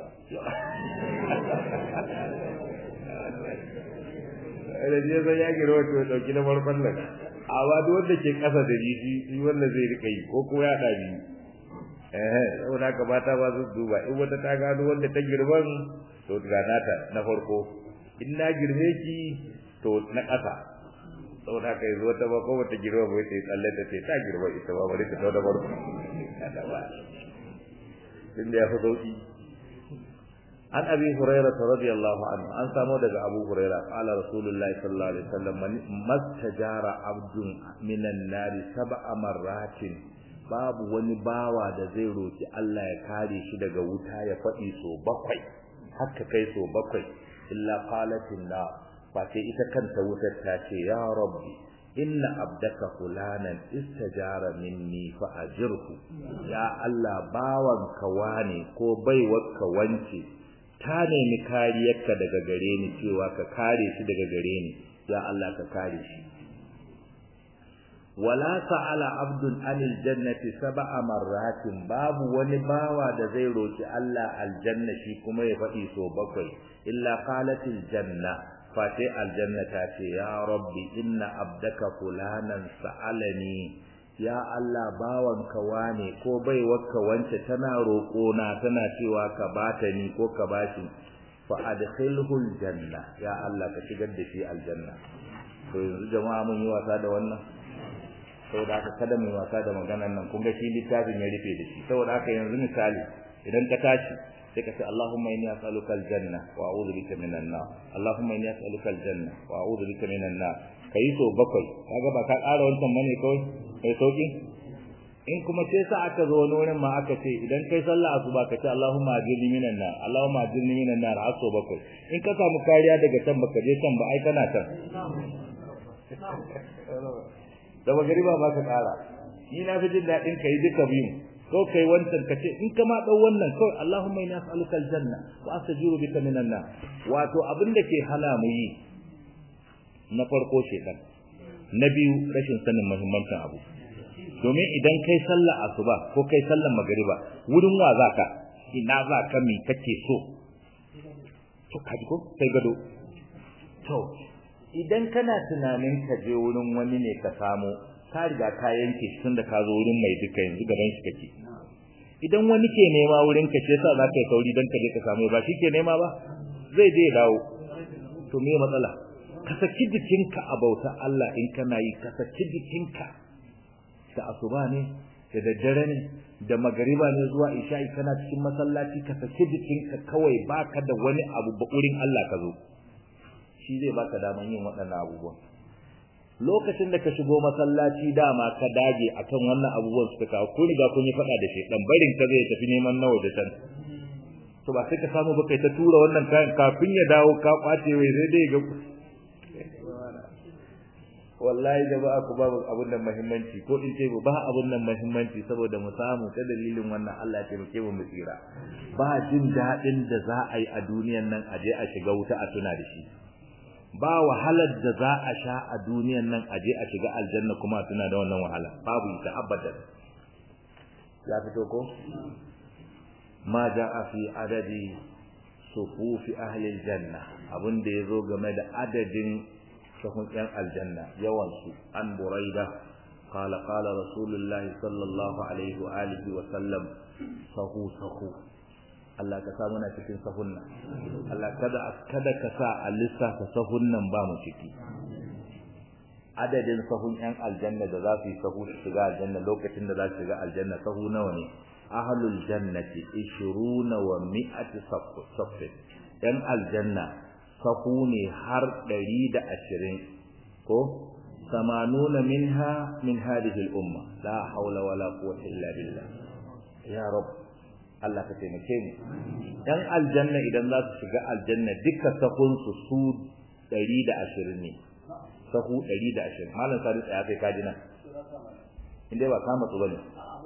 da je san ya girma to ya dauki na farkon nan amma duk wanda ke kasa da ni shi wanda zai rika yi ko ko ya dabi eh saboda ka bata ba su duba in wata ta gano wanda ta girman to ga nata na farko in na girme ki to na kasa saboda ka yi zuwa ta ba ko wata girma bai ta yi tsalle ta ce ta girma ita ba bari ta tau da farko kada ba tun da ya fi sauki an abi hurairah radiyallahu anhu an samu daga abu hurairah qala rasulullahi sallallahu alaihi wasallam mastajara abdun minan nari sab'a marratin babu wani bawa da zai roki Allah ya kare shi daga wuta ya faɗi so bakwai haka kai so bakwai illa qalatin la fa sai ita kanta wutar ta ce ya rabbi inna abdaka fulanan istajara minni fa ajirhu ya Allah bawanka wane ko baiwarka wance ta nemi kariyarka daga gare ni cewa ka kare shi daga gare ni ya Allah ka kare shi wala sa'ala abdun anil jannati sab'a marratin babu wani bawa da zai roki Allah aljanna shi kuma ya faɗi so bakwai illa qalatil janna face aljanna ta ce ya rabbi inna abdaka fulanan sa'alani ya Allah bawanka wane ko baiwarka wance tana roƙona tana cewa ka bata ni ko ka bashi fa adkhilhu aljanna ya Allah ka shigar da shi aljanna to yanzu jama'a mun yi wasa da wannan saboda haka kada mu yi wasa da maganar nan kun ga shi littafin ya rufe da shi saboda haka yanzu misali idan ka tashi sai ka ce Allahumma inni as'aluka aljanna wa a'udhu bika minan nar Allahumma inni as'aluka aljanna wa a'udhu bika minan nar kai so bakwai kaga ba ka ƙara wancan bane kawai kai sauki in kuma sai sa aka zo wani wurin ma aka ce idan kai sallah asuba ka ce Allahumma ajirni minan nar Allahumma ajirni minan nar har so bakwai in ka samu kariya daga can baka je can ba ai kana can da magariba ba ka ƙara ni na fi jin daɗin kai duka biyu ko kai wancan kace in ka ma dau wannan kawai Allahumma inna as'aluka aljanna wa astajiru bika minan nar wato abin da ke hana mu yi na farko shedan na biyu rashin sanin muhimmancin abu domin idan kai sallar asuba ko kai sallar magariba wurin wa zaka ina zaka mi kake so to kaji ko sai gado to idan kana tunanin ka je wurin wani ne ka samu ka riga ka yanke shi tunda ka zo wurin mai duka yanzu gaban shi kake idan wani ke nema wurin ka ce sa za ka yi sauri don ka je ka samu ba shi ke nema ba zai je dawo to me matsala ka saki jikinka a bauta Allah in kana yi ka saki jikinka da asuba ne da daddare ne da magariba ne zuwa isha'i kana cikin masallaci ka saki jikinka kawai baka da wani abu ba wurin Allah ka zo shi zai baka daman yin waɗannan abubuwan lokacin da ka shigo masallaci dama ka dage akan wannan abubuwan suka kawo ko riga kun yi faɗa da shi dan barin ka zai tafi neman nawa da can to ba sai ka samu ba kai ta tura wannan kayan kafin ya dawo ka kwace wai sai dai ga wallahi jama'a ku ba abun nan muhimmanci ko in ce ba abun nan muhimmanci saboda mu samu ta dalilin wannan Allah ya taimake mu mu tsira ba jin dadin da za a yi a duniyan nan a je a shiga wuta a tuna da shi ba wahalar da za a sha a duniyan nan a je a shiga aljanna kuma a tuna da wannan wahala babu ita abadan ya fito ko ma ja'a fi adadi sufufi ahli aljanna abin da yazo game da adadin sahun yan aljanna yawan su an buraida qala qala rasulullahi sallallahu alaihi wa alihi wa sallam sahu sahu Allah ka sa muna cikin sahun nan Allah kada kada ka sa a lissafa sahun nan ba mu ciki adadin sahun yan aljanna da za su yi sahu su shiga aljanna lokacin da za su shiga aljanna sahu nawa ne ahlul jannati 20 wa mi'ati saff yan aljanna sahu ne har 120 ko samanuna minha min hadhihi al-umma la hawla wala quwwata illa billah ya rabb Allah ka taimake mu dan aljanna idan za su shiga aljanna duka sahun su su 120 ne sahu 120 malam sadi tsaya kai kaji nan inda ba kama su bane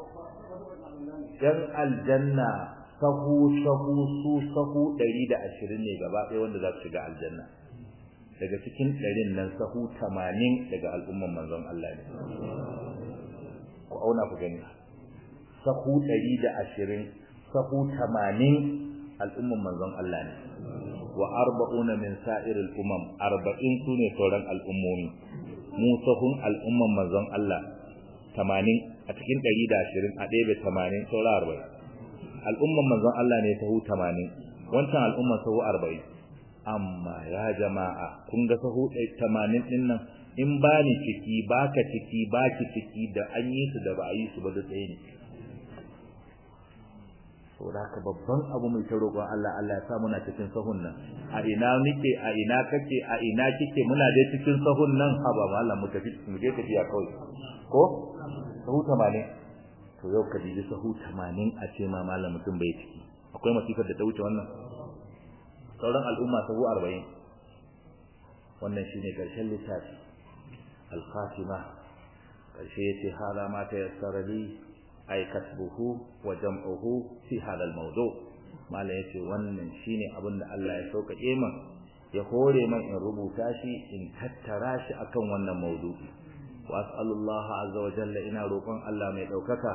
dan aljanna sahu sahu su sahu 120 ne gaba ɗaya wanda za su shiga aljanna daga cikin ɗarin nan sahu 80 daga al'umman manzon Allah ne ku auna ku gani sahu 120 sahu 80 al'umman manzon Allah ne wa arba'una min sa'iril umam arba'in sune sauran al'ummomi mu sahun al'umman manzon Allah 80 a cikin 120 a ɗaya bai 80 saura 40 al'umman manzon Allah ne sahu 80 wancan al'umman sahu 40 amma ya jama'a kun ga sahu 80 din nan in ba ni ciki baka ciki baki ciki da an yi su da ba a yi su ba da tsaye ne saboda haka babban abu mai ta roƙon Allah Allah ya sa muna cikin sahun nan a ina nike a ina kake a ina kike muna dai cikin sahun nan ha ba Allah mu tafi mu je tafiya kawai ko sahu 80 to yau ka diji sahu 80 a ce ma malam mutum bai ciki akwai masifar da ta wuce wannan sauran al'umma sahu 40 wannan shine karshen littafi al-khatima karshe yace hala ma ta yassara li ay kasbuhu wa jam'uhu fi hadha al-mawdu' mala yace wannan shine abin da Allah ya sauƙaƙe min ya hore min in rubuta shi in tattara shi akan wannan mawdu'i wa as'alullaha azza wa jalla ina roƙon Allah mai daukaka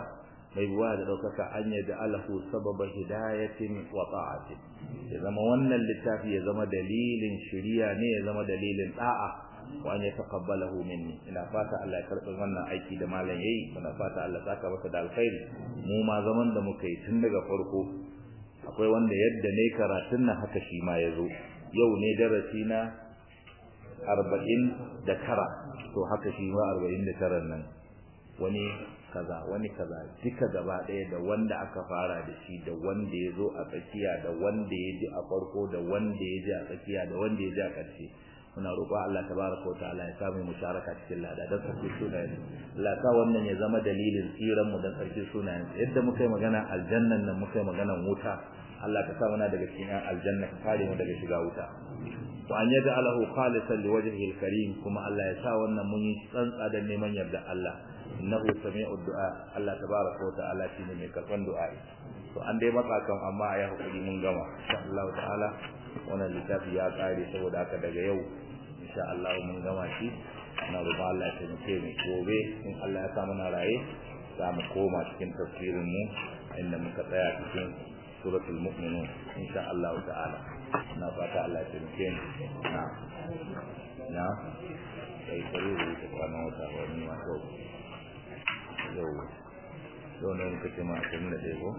mai buwa da daukaka an yadda alahu sababa hidayatin wa ta'atin ya zama wannan littafi ya zama dalilin shiriya ne ya zama dalilin da'a wa an yataqabbalahu minni ina fata Allah ya karɓi wannan aiki da malam yayi ina fata Allah saka masa da alkhairi mu ma zaman da muka yi tun daga farko akwai wanda yadda ne karatun nan haka shi ma yazo yau ne darasi na arba'in da tara to haka shi ma arba'in da tara nan wani kaza wani kaza duka gaba ɗaya da wanda aka fara da shi da wanda ya zo a tsakiya da wanda ya ji a farko da wanda ya ji a tsakiya da wanda ya ji a ƙarshe muna roƙo Allah tabaraka wa ta'ala ya samu musharaka cikin lada dan sarki sunayen Allah sa wannan ya zama dalilin tsiran mu dan sarki sunayen yadda muka yi magana aljannan nan muka yi magana wuta Allah ka sa muna daga cikin aljanna ka kare mu daga shiga wuta wa an yaj'alahu khalisan liwajhihi alkarim kuma Allah ya sa wannan mun yi tsantsa da neman yarda Allah innahu sami'u du'a Allah tabaraka wa ta'ala shine mai karban du'a to an dai matsa kan amma ya hakuri mun gama insha Allah ta'ala wannan littafi ya kare saboda haka daga yau insha Allah mun gama shi na roƙon Allah ya taimake mu gobe in Allah ya sa muna raye za mu koma cikin tafsirin mu inda muka tsaya cikin suratul mu'minun insha Allah ta'ala na fata Allah ya taimake mu na na sai kare da ta kwana wata wani ma to yau yau ne muka ce ma 21 ko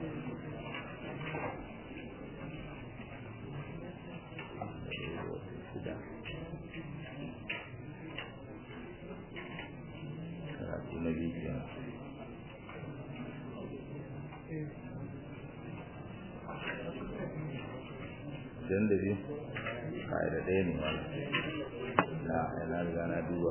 karatu na biyu kenan dan da biyu kai da ɗaya ne wani na yana riga na duba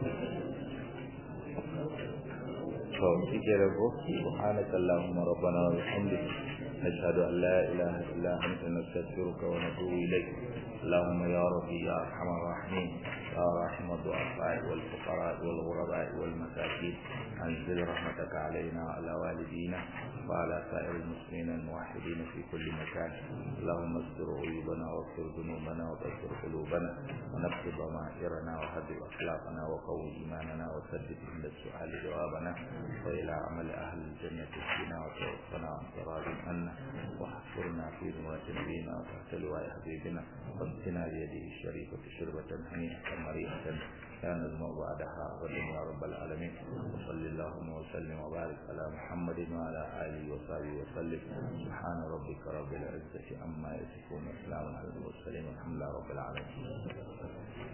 to kike da ko subhanaka allahumma rabbana wa bihamdika نشهد أن لا إله إلا أنت نستغفرك ونتوب إليك اللهم يا ربي يا أرحم الراحمين يا راحم الضعفاء والفقراء والغرباء والمساكين أنزل رحمتك علينا وعلى والدينا وعلى سائر المسلمين الموحدين في كل مكان اللهم استر عيوبنا واغفر ذنوبنا وبشر قلوبنا ونكتب ضمائرنا وهدئ أخلاقنا وقوي إيماننا وسدد عند السؤال جوابنا وإلى عمل أهل الجنة فينا وتوفنا عن تراض عنا واحفرنا في ذمرة نبينا وتحت لواء حبيبنا واسقنا بيده الشريفة شربة هنيئة مريئة لا نزمع بعدها أبدا يا رب العالمين وصل اللهم وسلم وبارك على محمد وعلى آله وصحبه وسلم سبحان ربك رب العزة عما يصفون وسلام على المرسلين والحمد لله رب العالمين